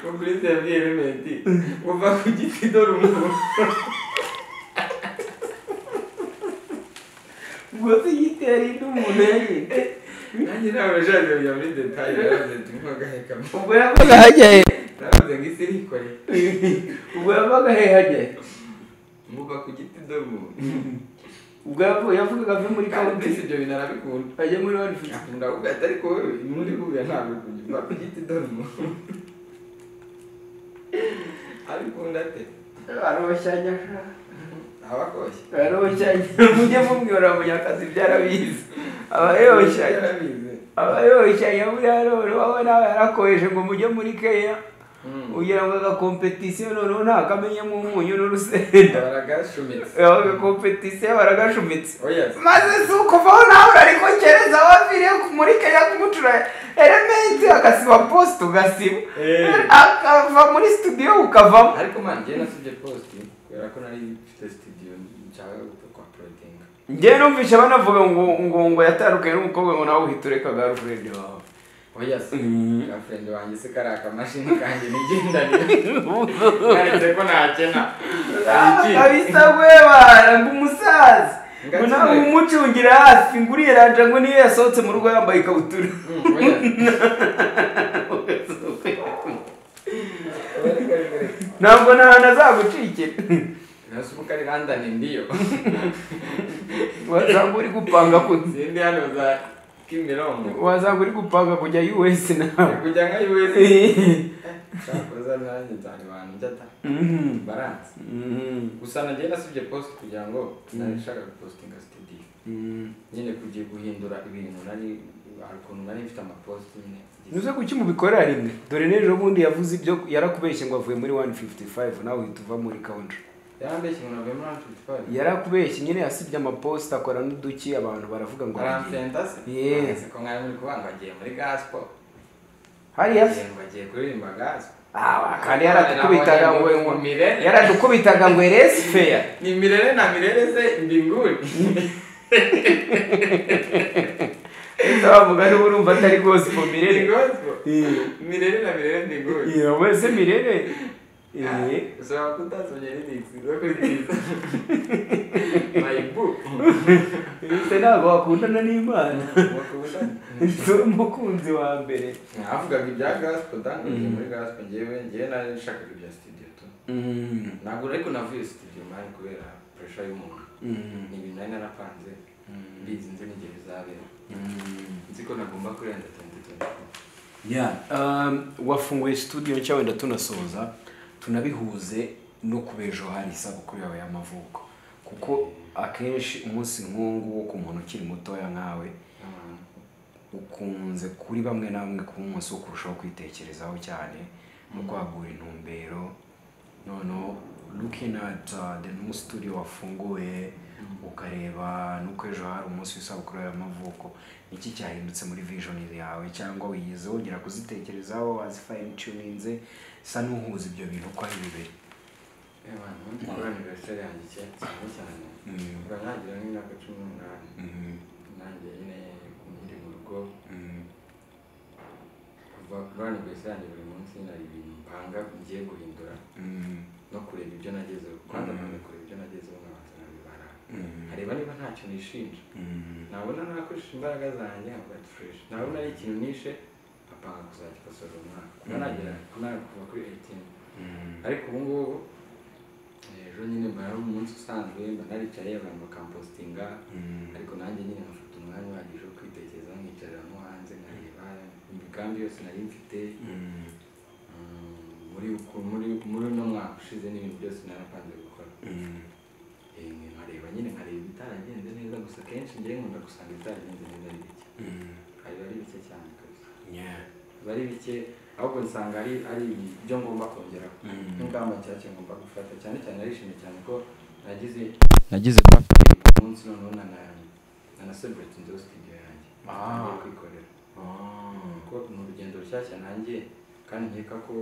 ngo kuri yabwiye elementi uva ku giti dore umuntu ngo igitera indi umuntu yagiye nanjye ntabwo nashakaga kujya muri detaye naravuze ati ntugahekamo ubwo yabaga hajyaye naravuze ngo isi irikore ubwo yabaga he hajyaye muva ku giti dore umuntu ubwo yavu- yavugaga ave muri kandi kaunti mbese ibyo bintu arabikunda ajya muri wani fifu ndavuga ati ariko wowe muri buriya ntabwo kujya uva ku giti dore umuntu abikunda ate arabashyanya abakoshye arabashyanya mujye mumwibara munyakazi byarabizi abayoshya yarabizi abayoshya muri aroro wowe nawe yarakoheje ngo mujye muri keya Mm. ugira ngo agakompetisiyo noneho ntakamenyemo umunyu n'urusenda baragashumitse agakompetisiyo baragashumitse oya maze si ukuvaho nawe ariko kereza waviriye muri keya kumucura elementi agasiba posite ugasiba Eh. akava muri studio ukavamo ariko man njyewe nasibye post kubera ko nari mfite studio nshaka kwaporotinga njyewe numvise banavuga ngo ngo ngo yatarukaye n'umukobwa ngo nawe uhita ureka girlfriend wawe oya se Mm. gafurende wanjye se kari akamashini kanjye nigendanira karetse ko ntakena abisabwe bara ngo umusaza ngo nawe Ngakire. umucungira hafi ngo uriyeranja ngo niyo yasohotse mu rugo yambaye ikabutura ntabwo nta hantu azagucikira nasubukari randani ndiyo wasanga uri gupanga ku zindi hano za kimirongo wasanga uri gupanga kujya us nawe kujya nka yuwezi shakoza nanjye nzana abantu njyata Mhm. baranse Mhm. gusa nagiye nasubye post kugira ngo nari nshaka gupostinga studio Mhm. nyine kugiye guhindura ibintu nari hari ukuntu nari mfite amapost nyine Nuze kuki mubikorera rimwe dore n'ejo bundi yavuze ibyo yarakubeshye ngo avuye muri 155 nawe uhita uva muri country yarambeshye ngo nave muri amfite fari yarakubeshye nyine yasibye amaposita akora n'uduki abantu baravuga ngo aragiye. aransenda se Yeah. Nonese ko mwari muri kubanga agiye muri gaspo hariya se ngo agiye kuririmba gaspo Ah, kandi yaradukubitaga ngo ngo Mirere. yaradukubitaga ngo eresi feya ni mirere na mirere se mbinguni bavuga niba urumva atari gosipo mirere ni gospel Yeah. mirere na mirere mbinguni iyo wese mirere Ah, Eh, ushobora kutasomye lyrics zo kuri Twitter. my book ese ntabwo wakundana n'imana Mukundane. si umukunzi wa mbere navugaga ibya gaspo dani ngiye muri gaspo ngewe ngewe nari nshakaga ibya studio tu ntabwo ariko navuye studio mani kubera pressure y'umuntu ni ibintu nari narapanze mbizi nzi n'igihe bizabera nzi ko nagomba kurenza tuwenti tuwenti Yeah. Um, wafunguye studio nshya wenda tunasoza tunabihuze no kubejo hari isabukuru yawe y'amavuko kuko akenshi umunsi nk'uwo wo ku muntu ukiri mutoya nkawe ukunze kuri bamwe na bamwe kuba umunsi wo kurushaho kwitekerezaho cyane no kwagura intumbero noneho looking at uh, the new studio wafunguye ukareba nuko ejo hari umunsi w'isabukuru y'amavuko iki cyahindutse muri vision yawe cyangwa wiyize wongera kuzitekerezaho wazifayinituninze sa n'uhuza ibyo bintu uko ari bibiri abantu ubundi koraniro rero yanjye kera cyane cyane ubwo ntangira n'imyaka cumi n'umunani nanjye nyine nkiri mu rugo kuva koraniro yanjye buri munsi hari ibintu mpanga ngiye guhindura no kureba ibyo nagezeho kwanza nanone kureba ibyo nagezeho nkabanza nkabibara nkareba niba ntacyo nishinja nabona nakoresheje imbaraga zanjye nkabona tureshe nabona ari ikintu nishe apanga kuzagikosorera umwaka kuba nagera kuva kuri eyitini ariko ubu ngubu ejo nyine mba ari umunsi usanzwe mba naricaye abantu bakampositinga ariko nanjye nyine nkafata umwanya uhagije wo kwitekerezaho nkicarira mo hanze nkareba imigambi yose nari mfite Mm, muri uku- muri muri uno mwaka ushize n'ibintu byose narapanze gukora Eh, nkareba nyine nkareba ibitaragenze neza gusa kenshi ngewe nkunda gusanga ibitaragenze neza ari bike hari ari bike cyane kabisa biba ari bike ahubwo nsanga ari ari ibyo ngomba kongeraho n'ingamba nshyashya ngomba gufata cyane cyane narishimye cyane ko nagize nagize birthday ku munsi noneho nana nana celebrate inzu studio yanjye ngiye kwikorera kuko ni urugendo rushyashya nanjye kandi nkeka ko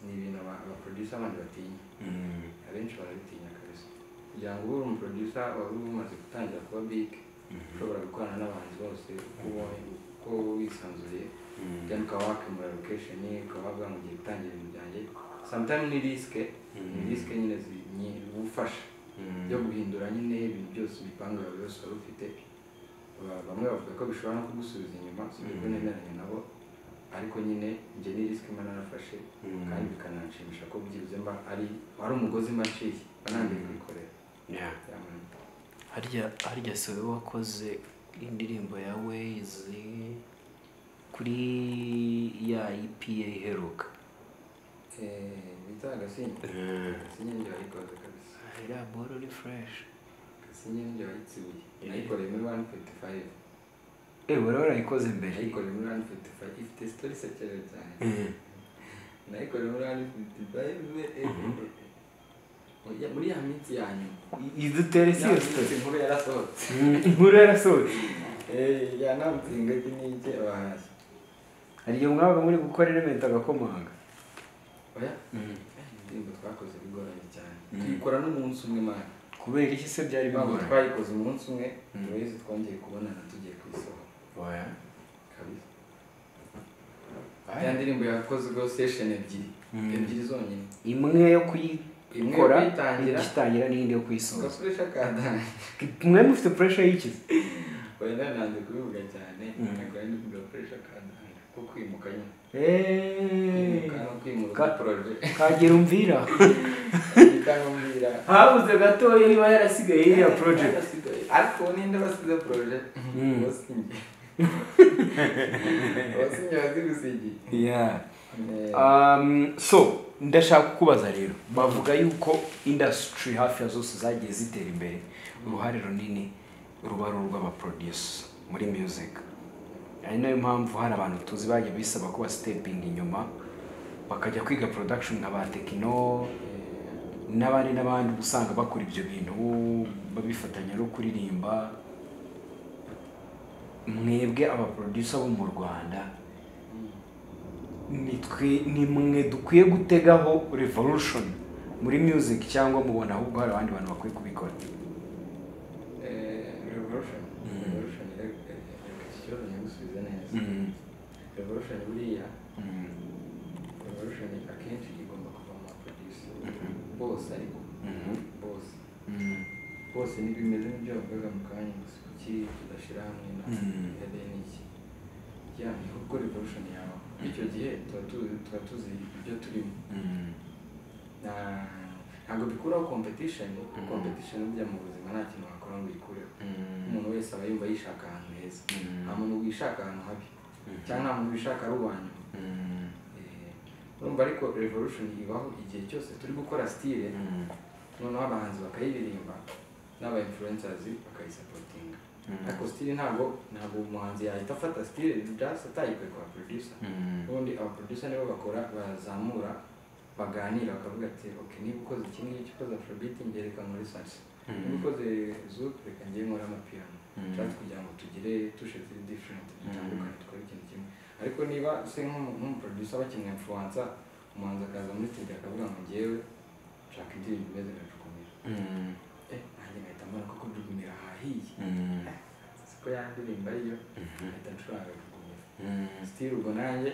ni ibintu aba- abaproducer abandi batinya abenshi barabitinya kabisa kugira ngo ube uri umuproducer waba uba umaze gutangira kuba big ushobora gukorana n'abantu bose uko ubonye, uko wisanzuye kandi ukaba wakemura location ukaba wavuga ngo ugiye gutangira ibintu byanjye sometimes ni risque ni risque nyine zi- nyi- ugufasha byo guhindura nyine ibintu byose ibipangu yawe byose wari ufite Ba- bamwe bavuga ko bishobora no kugusubiza inyuma sibyo nemeranya nabo ariko nyine njye ni risike mba narafashe kandi bikananshimisha ko byibuze mba ari ari umugozi mba nshiye mba ntangiye kuyikorera Yaman. harya harya si wowe wakoze indirimbo ya wezi kuri ya ipa iheruka Eh, bita agasinye agasinye njye wayikoze kabisa iriya boro ni fureshi agasinye njye wayitsibuye nayikoreye muri wani fiti fayive ewe rero urayikoze mbere nayikoreye muri wani fiti fayive ifite sitori isekeje cyane nayikoreye muri wani fiti fayive muri ya minsi ya nyuma idutere ya minsi nkuru yarasohotse inkuru yarasohotse Eh, ya namutsinga iki n'iki abahanzi hari igihe mwabaga muri gukora elementi agakomanga oya indirimbo twakoze bigoranye cyane tuyikora n'umunsi umwe mani kubera iki se byari ntabwo bigoranye twayikoze umunsi umwe turayizi twongeye kubonana tugiye kuyisohora kabisa ya ndirimbo yakoze ubwo sesheni ebyiri ebyiri zonyine imwe yo kuyikora Imwe yo kuyitangira. igitangira n'iyindi yo ngo kuyisoza suresha kadani mwe mufite puresha yikize wenda nanze kubivuga cyane ariko wenda kugira suresha kadani ko kwimuka nyine kwimuka no kwimuka Ka- poroje kagira umvira itangambira habuze gatoya niba yarasigaye iriya porojegiti Barasigaye. ariko ninde basize poroje wasinye wasinye wazigusigiye Eh, Um, so ndashaka kukubaza rero bavuga yuko industry hafi ya zose zagiye zitera imbere uruhare runini ruba ari urw'abaproducer muri music ari nayo mpamvu hari abantu tuzi bagiye bisaba kuba stepping inyuma bakajya kwiga production nka ba tekino n'abandi n'abandi uba usanga bakora ibyo bintu babifatanya no kuririmba mwebwe abaproducer bo mu rwanda nitwe ni mwe dukwiye gutegaho revolution muri music cyangwa mubona ahubwo hari abandi bantu bakwiye kubikora eh, revolution revolution reka ikibazo nyagusubiza neza revolution buriya revolution akenshi igomba kuva mu baproducer bose ariko bose bose ntibimeze nk'ibyo bavugaga mu kanya gusa kuki tudashyira hamwe na hede n'iki ya ni ubwo revolution yawe icyo gihe tuba tuzi- tuba tuzi ibyo turimo Na- ntabwo bikuraho competition competition burya mu buzima nta kintu wakora ngo uyikureho umuntu wese aba yumva yishaka ahantu heza nta muntu wishaka ahantu habi cyangwa nta muntu wishaka ari uwa nyuma Eh, urumva ariko revolution ibaho igihe cyose turi gukora style noneho abahanzi bakayiririmba n'aba influencers bakayisapotinga ariko style ntabwo ntabwo umuhanzi yahita afata style just atayikuye kwa producer ubundi aba producer nibo bakora bazamura baganira bakavuga ati ok niba ukoze iki ngiki ukoze afrobeat ngereka muri salsa nabikoze zuku reka ngiye nkora amapiyano nshatse kugira ngo tugire tushe ziri diferenti dutandukanye dukore ikintu kimwe ariko niba se nk'umuproducer bakeneye influenza umuhanzi akaza muri studio akavuga ngo ngewe nshaka indirimbo imeze nka jugunira eh nanjye ngahita mbona koko jugunira ahahiye siko ya ndirimbo ariyo ngahita ncuranga jugunira sitiri ubwo nanjye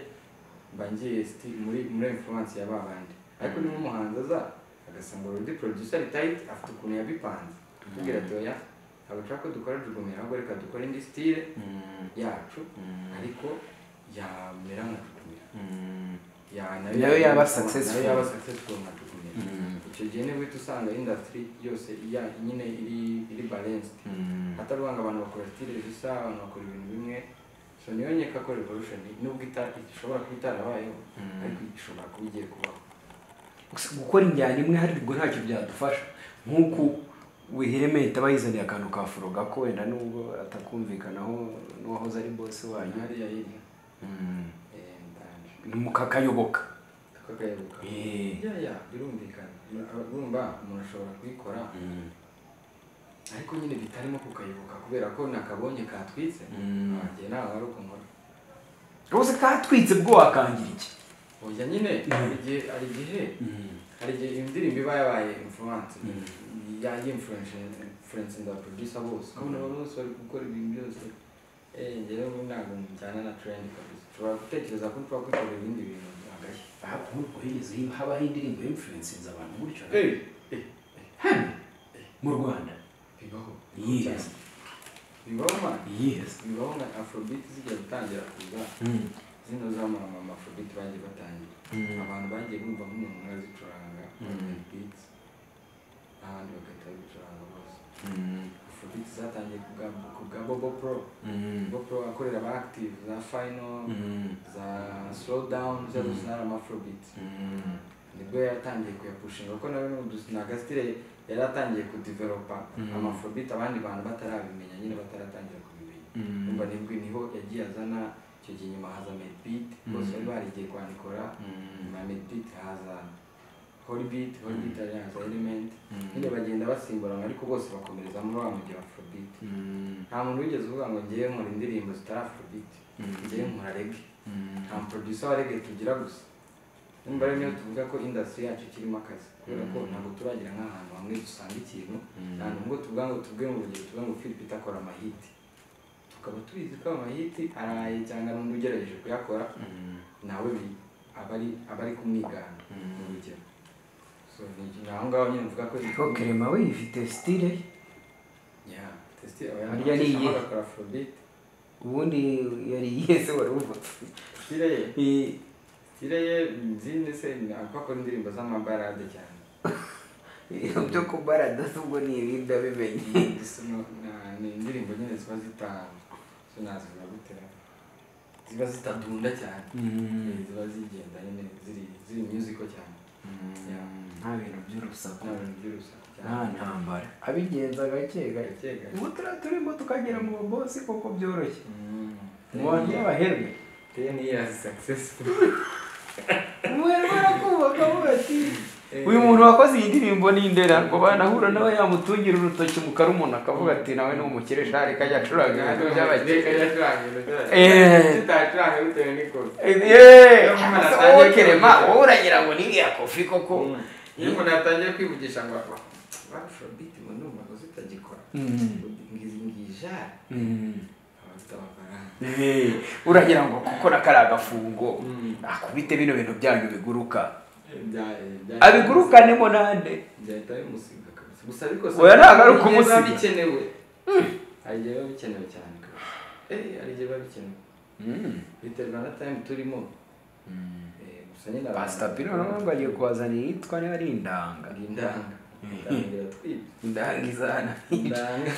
mba ngiye sitiri muri muri influence ya babandi ariko niba umuhanzi aza agasanga urundi producer ari tight afite ukuntu yabipanze tubwira ati oya ntabwo nshaka ko dukora jugumira ahubwo reka dukore indi sitire yacu ariko yamera nka jugumira Ya- nayo Nayo yaba nayo successful. yaba successful nka jugumira icyo gihe niba uhita usanga industry yose ya- nyine iri iri balanced atari uvuga ngo abantu bakora sitire zisa abantu bakora ibintu bimwe so niyo nkeka ko revolution nubwo ita- ishobora kuba itarabayeho ariko ishobora kuba igiye kubaho Gusa gukora injyana imwe hari ubwo ntacyo byadufasha nk'uko wihirementa aba yizaniye akantu ka furo gako wenda n'ubwo atakumvikanaho n'uwahoze ari bose wanyu hariya yiri Eh, ndangije. mukakayoboka tukakayoboka Eh. ya ya birumvikana urumva umuntu ashobora kubikora ariko nyine bitarimo kukayoboka kubera ko nakabonye katwitse ngiye ntawe wari ukumura rwose katwitse bwo wakangira iki oya nyine hari igihe hari igihe hari igihe indirimbo iba yabaye influence ya y'influence influence za producer bose kubona abantu bose bari gukora ibintu byose eh njyewe ubu ntabwo njyana na trend kabisa ushobora gutekereza ko ushobora kwikorera ibindi bintu byagashya uhereza habaho indirimbo y'imfurensinze abantu gutyo hano mu rwanda bibaho Yes. bibaho man yes bibaho nka afrobeat zijya gutangira kuza zino zamama afrobeat bagiye batangira abantu bagiye bumva nk'umuntu umwe azicuranga beat n'abandi bagahita babicuranga bose afrobeat zatangiye ku bwa ku bwa bobo pro bobo pro akorera aba active za final za slow down zose zari ama afrobeat nibwo yaratangiye kuyapushinga kuko nawe ni agasitire yari atangiye kudeveropa amafobite abandi bantu batarabimenya nyine bataratangira kubimenya umva nibwo niho yagiye azana icyo gihe nyuma haza medbeat bose bari barigiye kwandikora nyuma ya medbeat haza holibit holibit ari haza element nyine bagenda basimburana ariko bose bakomereza muri wa mujyi wa afrobeat nta muntu wigeze uvuga ngo ngewe nkora indirimbo zitari afrobeat ngewe nkora rege nta muproducer wa rege tugira gusa nimba rero niyo tuvuga ko industry yacu ikirimo akazi kubera ko ntabwo turagira nk'ahantu hamwe dusanga ikintu nta hantu ngo tuvuga ngo tuvuge mu rugero tuvuge ngo philip akora amahiti tukaba tubizi ko amahiti araye cyangwa n'undi ugerageje kuyakora nawe bi- aba ari aba ari kumwigana mu rugero so ni ni aho ngaho nyine mvuga ko ko kerema we ifite sitire ya testi Harya ni iyihe? akora afrobeat ubundi yari yese wari uva style ye style ye nzi ndetse ntabwo akora indirimbo z'amabarade cyane byo kubarada ubwo ni ibinda bimenye Gusa no- na- ni indirimbo nyine ziba zita zo nazivuga gute ziba zitadunda cyane Eh, ziba zigenda nyine ziri ziri musical cyane Ya, nta bintu by'urusaku nta bintu by'urusaku nta cyane ntambara abigenza gake gake gake gake ubu turiya turimo tukagera mu babosi kuko byoroshye Mm. mu bantu b'abaherwe Ten years successful umuherwe arakubaka avuga ati uyu muntu wakoze iyi ndirimbo ni indera ngo banahura nawe yamutungira urutoki mu karumuna akavuga ati nawe ni umukire shari kajya acuranga ibintu by'abakire Eh. tutacuranga bitewe n'ikofi yeee Atangiye kerema kwivugisha. wowe uragira ngo ni iya kofi koko iyo umuntu atangiye kwivugisha ngo afrobit mu ndumva ngo zitagikora ngizi ngijari aba afite amafaranga Eh, uragira ngo kuko na kari agafungo akubite bino bintu byanyu biguruka abigurukanemo nande byahita bimusiga kabisa gusa ariko Oya, ntabwo ari igihe biba ukumusiga. bikenewe hari igihe biba bikenewe cyane kabisa Eh, hari igihe biba bikenewe biterwa na time turimo Eh, gusa nyine abantu- pasitapino nabo bagiye kuhazanira iyitwa niba ari indanga Ni indanga Indangira twibye indanga izana indanga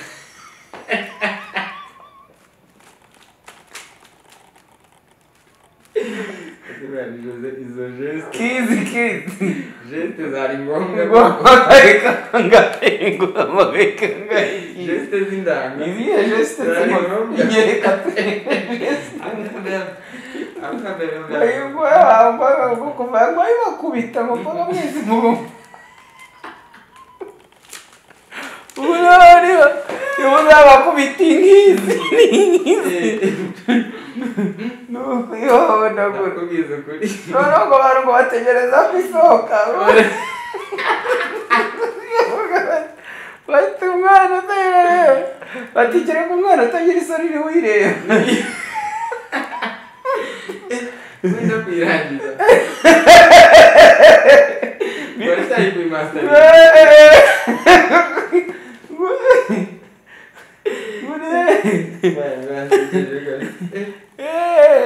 izo geste kizi kizi geste zari ngombwa amabeka ngatengu amabeka ngayi geste z'indanga izihe jesite zari zirimo ngombwa inyereka jesite Ayo, ayibwa yambaye ubwo kuva yambaye bakubita amafaranga mwese mu rugo ubu ntuzaba kubita inkizi nuko iyo nabwo nakubwiza ukuri noneho ngo abantu ngo bategereza ko isohoka bati umwana utayireba bati kereka umwana utagira isoni ni wireba wenda kuyirangiza waritaye kuri masitari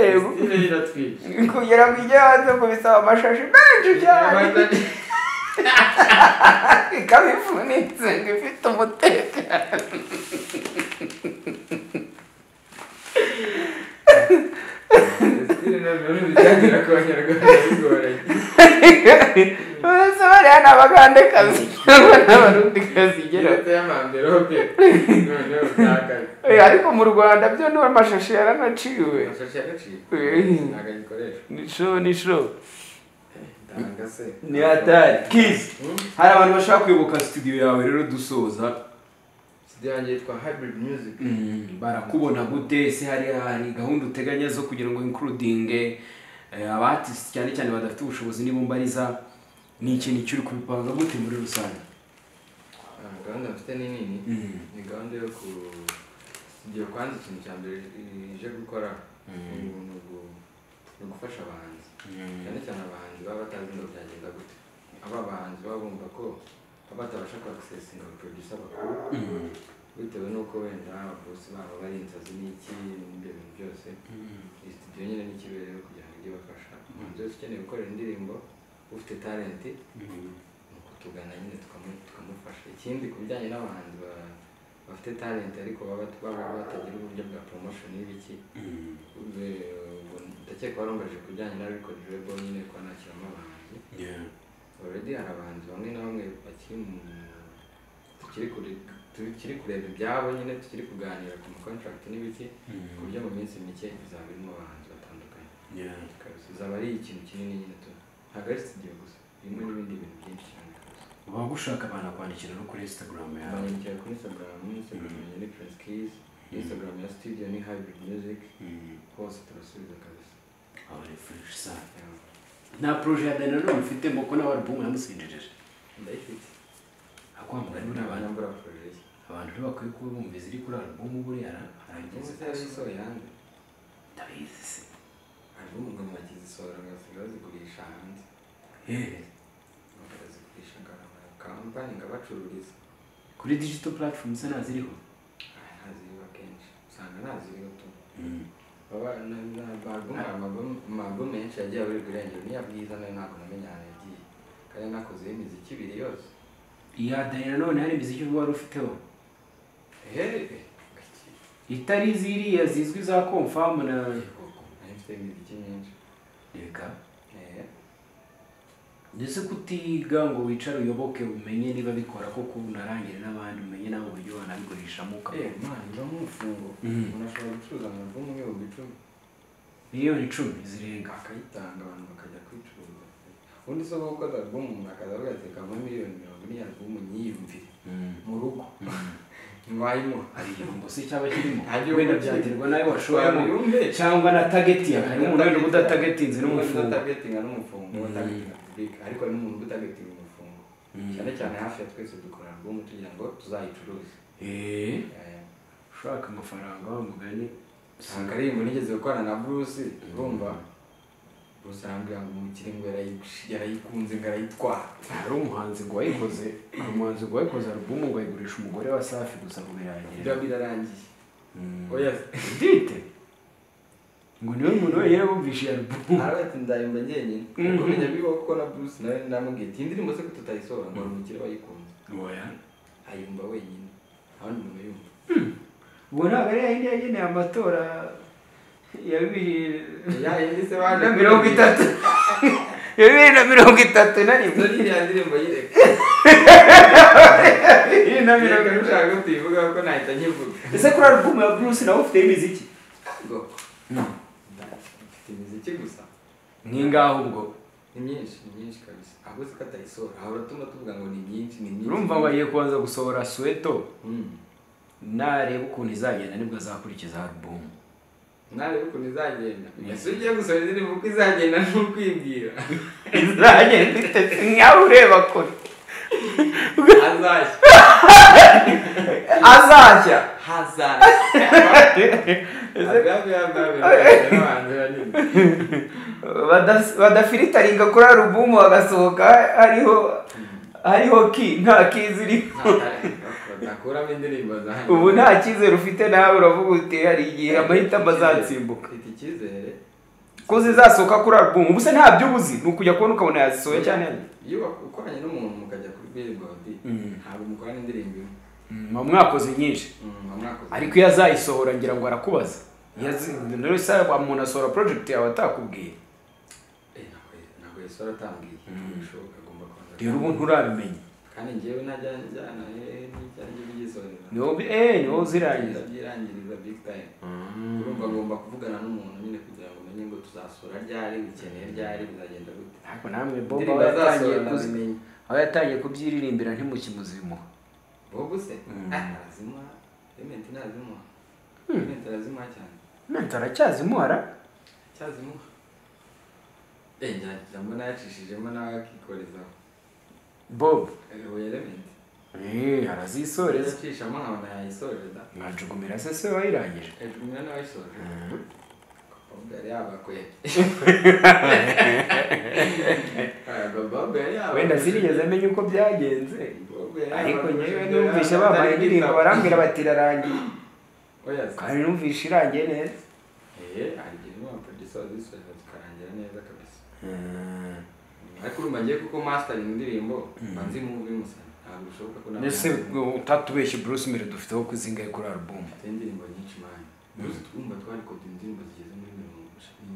iratwika kugira ngo ijye hanze kubisaba amashashi menshi cyane ikaba ifunitse ngo ifite umutekano mbese bariya ni abagandekazi cyangwa ni abarundikazi igera Eh, ariko mu rwanda byo ni amashashi yaranaciwe nisho nisho ni hatari kizi hari abantu bashaka kuyoboka studio yawe rero dusoza yitwa hybrid music barakubona gute ese hari hari gahunda uteganya zo kugira ngo inkurudinge abatisi cyane cyane badafite ubushobozi n'ibumbariza ni ikintu kiri kubipanga gute muri rusange Ah, gahunda mfite ni nini ni gahunda yo ku igihe kwanza ikintu cya mbere ije gukora ni ubu- ni ugu- ni ugufasha abahanzi cyane cyane abahanzi baba batazi ngo byagenda gute aba bahanzi baba bumva ko baba batabasha kwagsesinga abaproducer bakuru bitewe n'uko wenda ababosi babo bari inzozi n'iki n'ibyo bintu byose iyi studio nyine ni ikibereye kugira ngo ijye ibafasha umuntu wese ukeneye gukorera indirimbo ufite talenti ni kutugana nyine tukamu- tukamufasha ikindi ku bijyanye n'abahanzi ba- bafite talent ariko baba baba batagira uburyo bwa promotion y'ibiki Ube- ubu ndakeka warumvaje ku bijyanye na record label nyine kuba nakiramo abahanzi already hari abahanzi bamwe na bamwe bakiri mu tukiri kure tukiri kureba ibyabo nyine tukiri kuganira ku ma contract n'ibiki ku buryo mu minsi mike bizaba birimo abahanzi batandukanye bizaba ari ikintu kinini nyine tu ntabwo ari studio gusa birimo n'ibindi bintu byinshi cyane bagushaka banakwandikira no kuri instagram yawe bandikira kuri instagram instagram yanjye ni prince keys instagram ya studio ni hybrid music hose turasubiza kabisa aba ari fresh sana Yeah. nta proje ya dani nanone mfite mboko n'abarubumu yamusinjejeje ndayifite akwambura niba abantu nambura project abantu ntibakwiye kuba bumva iziri kuri arubumu buriya ubu arangiriza se yari isohoye hanze ndabizi se album ngo bakizisohora bagasiga bazigurisha hanze bakazigurisha ngarama kampani ngo abacururiza kuri digital platform se naziriho Ah, ntaziriba kenshi usanga ntaziriho tu baba na- na- ba album amabum- amabum menshi yagiye aburi kurengera niya bwiza nayo ntabwo namenya ahantu yagiye kandi nakozeho imiziki ibiri yose iya dani nanone hari imiziki uba wari ufiteho ehehe itari ziriya zizwi za komfamu na koko nari mfite imiziki myinshi reka ehe ndetse kutiga ngo wicare uyoboke umenye niba bikora koko unarangire n'abandi umenye nawe uburyo wanabigurishamo ukaba Eh, man iba nk'umufungo umuntu ashobora gucuruza amavumu nk'ibihumbi icumi miliyoni icumi zirenga akayitanga abantu bakajya kwicuruza undi se wowe ukoze album umuntu akaza avuga ati kava miliyoni mirongo ine album nyiyumvire mu rugo ntiwayimuha hari igihombo se cyaba kirimo Nta gihombo wenda kirimo. byaterwa nawe washoyemo wayumve cyangwa na tagetinga hari umuntu wenda uba udatagetinze n'umufungo n'umufungo udatagetinga n'umufungo udatagetinga public ariko hari n'umuntu uba udatagetinga umufungo cyane cyane hafi ya twese dukora album tugira ngo tuzayicuruze eee Eh, ushaka amafaranga wa mugani ntabwo ari ibintu nigeze gukorana na Bruce urumva Bruce arambwira ngo umukire ngo yarayi- yarayikunze ngo arayitwara hari umuhanzi ngo wayikoze hari umuhanzi ngo wayikoze album ngo ayigurisha umugore wa safi gusa ngo birangira ibyo birarangiye oya dite ngo niwe muntu wenyine wumvishe iyo album arawe ati ndayumva njyenyine kumenya bibaho kuko na Bruce nawe namubwiye ati iyi ndirimbo se ko tutayisohora ngo hari umukire wayikunze oya ayumva wenyine abandi umuntu yumva ubu ntabwo ari yayindi yageneye amatora ya bibiri yayindi se na mirongo itatu ya bibiri na mirongo itatu na rimwe dore iriya ndirimbo yireka bibiri na mirongo reka itatu nushaka ko tuyivuga kuko nahita nyivuga ese kuri alubumu ya bruce nawe ufite imiziki ngo mfite imiziki gusa nk'ingaho ubwo ni myinshi ni myinshi kabisa ahubwo se ko atayisohora ahora tuma tuvuga ngo ni myinshi ni myinshi urumva ngo agiye kubanza gusohora suweto Mm. nareba ukuntu izagenda nibwo azakurikiza alubumu narebe ukuntu izagenda ese ugiye gusoma indirimbo uko izagenda ni ukwibwira izagenda itetse nkaho ureba kure hazashya azajya hazashya agahabwa yambaye abahanzi banini Badas- badafiritaringa kuri alubumu bagasohoka hariho hariho ki nta ki ziriho bakuramo indirimbo zanjye ubu nta cyizere ufite nawe uravuga uti hari igihe amahitamo azatsimbuka mfite icyizere ko zizasohoka kuri alubumu ubu se ntabyo ubuzi ni ukujya kubona ukabona yazisohoye cyane iyo ukoranye n'umuntu mukajya kuri billboard ntabwo mukorana indirimbo imwe mu mwakoze nyinshi Mm, mwakoze. ariko iyo azayisohora ngira ngo arakubaza Iyo azi- muri rusange umuntu asohora porojegiti yawe atakubwiye Eh, ntabwo- ntabwo yesu aratambwiye bishoboka agomba kubanza rero ubu nturabimenya kandi njyewe ntajya njyana eh, n'ibyanjye bigisonera ni wowe bi- eh, ni wowe uzirangiza ndabyirangiriza big time urumva agomba kuvugana n'umuntu nyine kugira ngo umenye ngo tuzasura ryari bikeneye ryari bizagenda gute ariko namwe bobo indirimbo aba yatangiye azasohora kuzi- ndazimenya aba yatangiye kubyiririmbira ntimukimuzimuha bobo se Ah, arazimuha ementi ntazimuha ementi arazimuha cyane nanze aracyazimuhara cyazimuha Eh, njya- njya mbona yacishijemo nawe akikorezaho bobo ubu elementi Eh, arazisoreza yacishamo nkabona yayisoreza mwajugumira se se wayirangije hejuru umwana wayisoje abakobwa yari yabakuye abakobwa yari yabakuye wenda zirigeze amenya uko byagenze Abakobwa yari ariko yabakuye. ngewe numvise babaye indirimbo barambwira bati irarangiye oya kandi numvise irangiye neza eh hari igihe n'uwa producer wazisoje zikarangira neza kabisa ariko urumva ngiye kuko mastering indirimbo mba nzi mubi musana ntabwo bishoboka ko mbese utatubeshye bruce mbere dufiteho kuzingaye kuri alubumu mfite indirimbo nyinshi mani gusa twumva twarikode indirimbo zigeze muri mirongo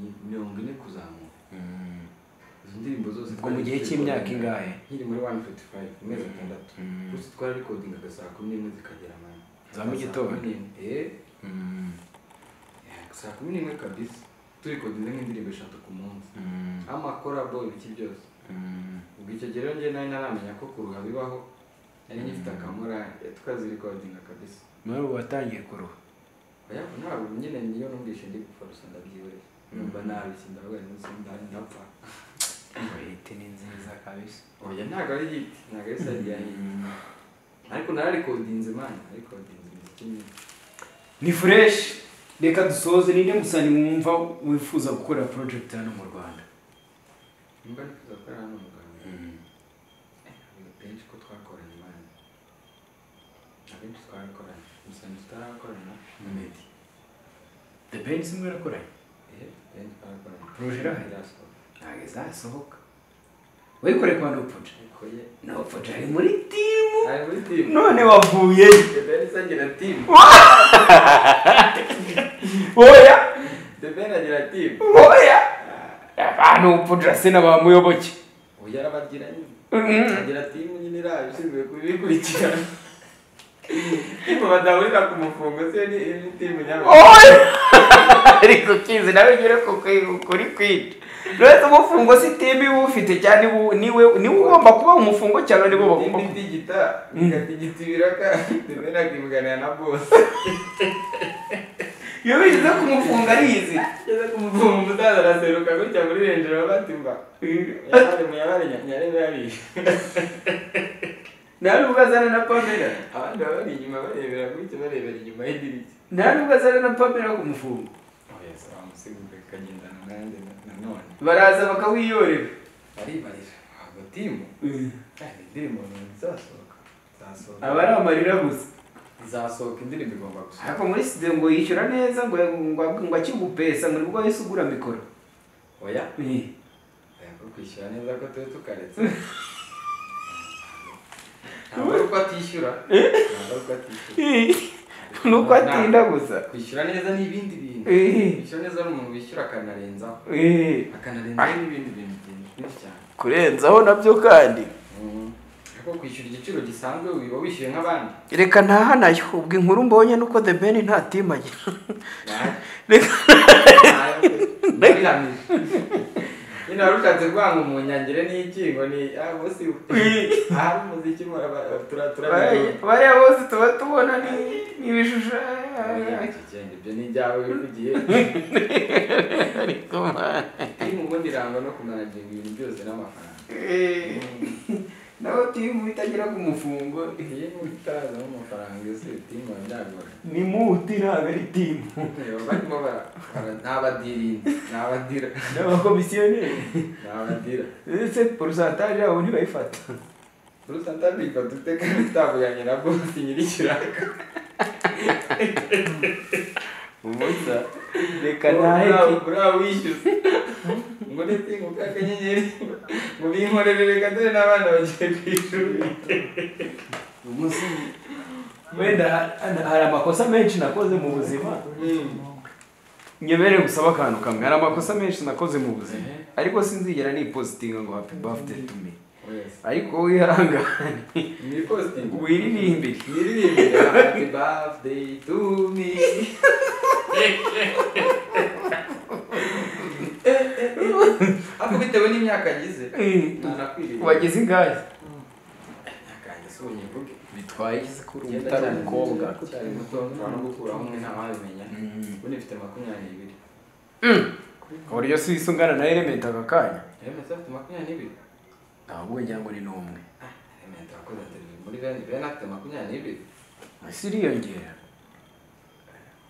ni- mirongo ine kuzamuka izo ndirimbo zose ubwo mu gihe cy'imyaka ingahe nkiri muri wani foti fayive amezi atandatu gusa twarikodingaga saa kumi n'imwe zikagera mani Za mu gitondo? saa kumi n'imwe kabisa turikodinga nk'indirimbo eshatu ku munsi amakorabo ibiki byose ubwo icyo gihe rero njye nari naramenya ko kuruha bibaho nari ngifite akamorari tukazirikodinga kabisa muri ubu watangiye kuruha oya ntabwo nyine niyo numvise ndi gupfa gusa ndabyibure numva nabi sindavuga ndetse ndapfa hiti ni nziza kabisa oya ntabwo ari hiti ntabwo ari sayidi ya hiti ariko nararikodinze mani narikodinze imiziki myinshi ni fureshi reka dusoze ninde musani wumva wifuza gukorera porojegiti hano mu rwanda nimba nifuza gukorera n'umuganga ntabwo benshi ko twakoranye mani abenshi twarakoranye gusa ntitutarakorana na medi the benz imwe irakoranye ehe benshi twarakoranye Roger irahari? irasohoka ntabwo izasohoka wayikoreye kwa nopuja ariko ye nopuja ari muri timu ari muri timu none wavuye debeni agira timu oya debeni agira timu oya abantu pudra se n'abamuyoboke oya arabagira nyine agira timu nyine iraje ishinzwe kubikurikirana timu badahurira ku mufungo se ni ni timu nyabagabo oya ariko kizi nawe ugere ku kwi- kuri kwica rwese umufungo si timu iba ufite cyane ibu- niwe niwe ugomba kuba umufungo cyane nibo timu bagomba kuba itigita igatigita ibiraka debeni akivuganira na bose iyo bigize ku mufungo ariyizi ageze ku mufungo umusaza araseruka gutya muri renjero batimba yabare muyabare nyarebe yabishe nawe ubwo azana na pamela abandi baba bari inyuma barebera gutya barebera inyuma y'idirishya nawe ubwo azana na pamela ku mufungo oya bamusigura kagendana nanjye nanone baraza bakawiyorera aribarira ntabwo timu kandi indirimbo ntabwo izasohoka izasohoka aba ari amarira gusa izasohoka indirimbo igomba gusohoka ariko muri studio ngo yishyura neza ngo ngo ngo akigupesa ngo nibwo wahise ugura mikoro oya Eh. oya ko kwishyura neza ko tuba tukaretse ntabwo ari uko atishyura ntabwo ari uko atishyura ni uko atinda gusa kwishyura neza ni ibindi bintu Eh, kwishyura neza ni umuntu wishyura akanarenzaho eh. akanarenzaho n'ibindi bintu byinshi cyane kurenzaho nabyo kandi Mm. ariko kwishyura igiciro gisanzwe wiba wishyuye nk'abandi reka ntahanayo ubwo inkuru mbonye nuko the ben nta team agira Nabi. Reka- Nabi. Nabihamije. nyine wari ushatse kuvuga ngo umunyangire ni iki ngo ni ah bose ahari umuziki muraba- tura turabibona bariya bose tuba tubona ni- ni Oya, ibishushanyo kigenda, ibyo ni ibyawe wivugiye iri mu bundi irangwa no kumanaginga ibintu byose n'amafaranga Eh, nawe timu itagira ku mufungo iyo utazamo amafaranga ese timu yawe ndagora ni muti ntabwo ari timu barimo bara- bara- ni abadirinzi ni abadira ni abakomisiyoneri ni abadira ndetse porosantari yabo ntibayifata urusanta bifata uteka bitavuganye na bose nyir'ikiraka ubusa reka ngo ntaheke uriya wishyuze ngo ndetse ngo kaka nyenyeri ngo binkorere reka dore n'abana bagiye ku ishuri wenda ha- hari amakosa menshi nakoze mu buzima nyemerere gusaba akantu kamwe hari amakosa menshi nakoze mu buzima ariko sinzigera nipositinga ngo happy birthday to me wese ariko wiharangane ni positive wiririmbire Nyiririmbira happy birthday to me ariko bitewe n'imyaka agize ntanakwiriye wageze ingahe imyaka yanjye si unyivuge bitwaye iki ko uri Ugenda umutari cyane, umukobwa ugenda cyane muto nta no gukuraho umwe ntawabimenya ubu nifite makumyabiri n'ibiri uburyo si isungana na element aka kanya remesi afite makumyabiri n'ibiri ntabwo ngira ngo ni n'umwe remesi wakoze televiziyo muri bene bene afite makumyabiri n'ibiri isi iriyongera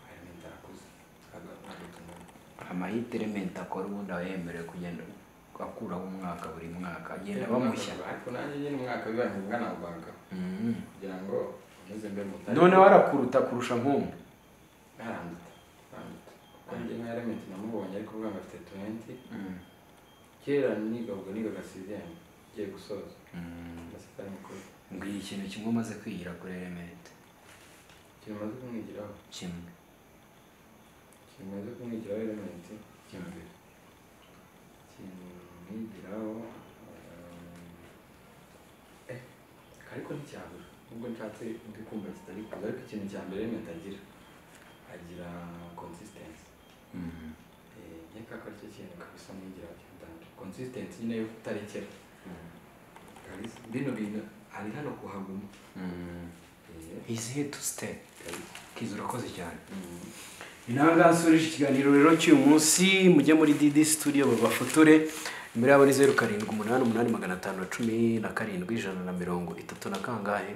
remesi arakuze amahite rementi akora ubundi aba yemerewe kugenda akuraho umwaka buri mwaka agenda bamushya ariko nanjye nyine umwaka biba ntibungana abaganga Mhm. kugira ngo unyuze mbe mutari noneho arakuruta kurusha nk'umwe aranduta aranduta kuko njye nka remesi namubonye ariko ubwo afite tuwenti kera niga ubwo niga agasizemu ngiye gusoza Mm. agasitari mukuru mbwira ikintu kimwe umaze kwigira kuri rementi kimaze kumwigiraho kimwe kimaze kumwigiraho elementi kimbere kimwigiraho eh, ariko nticyabura nubwo nshatse ndi kumva kitari kuza ariko ikintu cya mbere elementi agira agira consistency njye kaka aricyo kintu kabisa mwigiraho cyatanje consistency nyine yo kutarekera kabisa bino bintu ari hano kuhaguma Eh, izi hetu sitepu kabisa kizi urakoze cyane Mm. ni nawe ngaha nsoreje ikiganiro rero cy'uyu munsi mujye muri didi studio babafotore imbere yabo ni zeru karindwi umunani umunani magana atanu na cumi na karindwi ijana na mirongo itatu na kangahe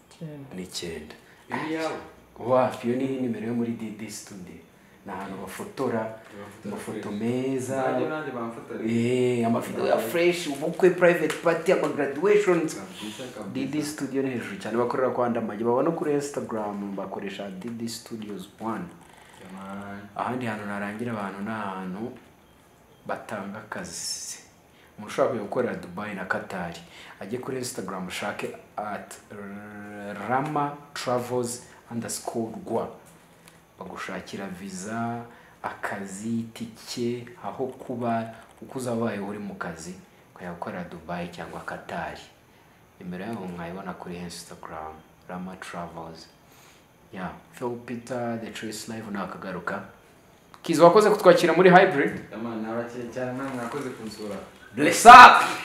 icyenda n'icyenda iyo ni iyawe wapi iyo ni nimero yo muri didi studio ni ahantu bafotora amafoto meza nanjye nanjye bamfotoreye Eh, amafoto ya fresh ubukwe private party ama graduations kabisa kabisa didi studio ni hejuru cyane bakorera kwa ndamage baba no kuri instagram bakoresha didi studios one Jamani. ahandi hantu narangira abantu ni ahantu batanga akazi umuntu ushaka kujya gukorera dubayi na katari ajye kuri instagram ushake at rama travels underscore rwa bagushakira viza akazi itike aho kuba uko uzabaye uri mu kazi ukajya gukorera dubayi cyangwa katari nimero yabo mwayibona kuri instagram rama travels ya phil peter the trace live nakagaruka kizi wakoze kutwakira muri hybrid Jamani, nabakiye cyane namwe mwakoze kunsura bless up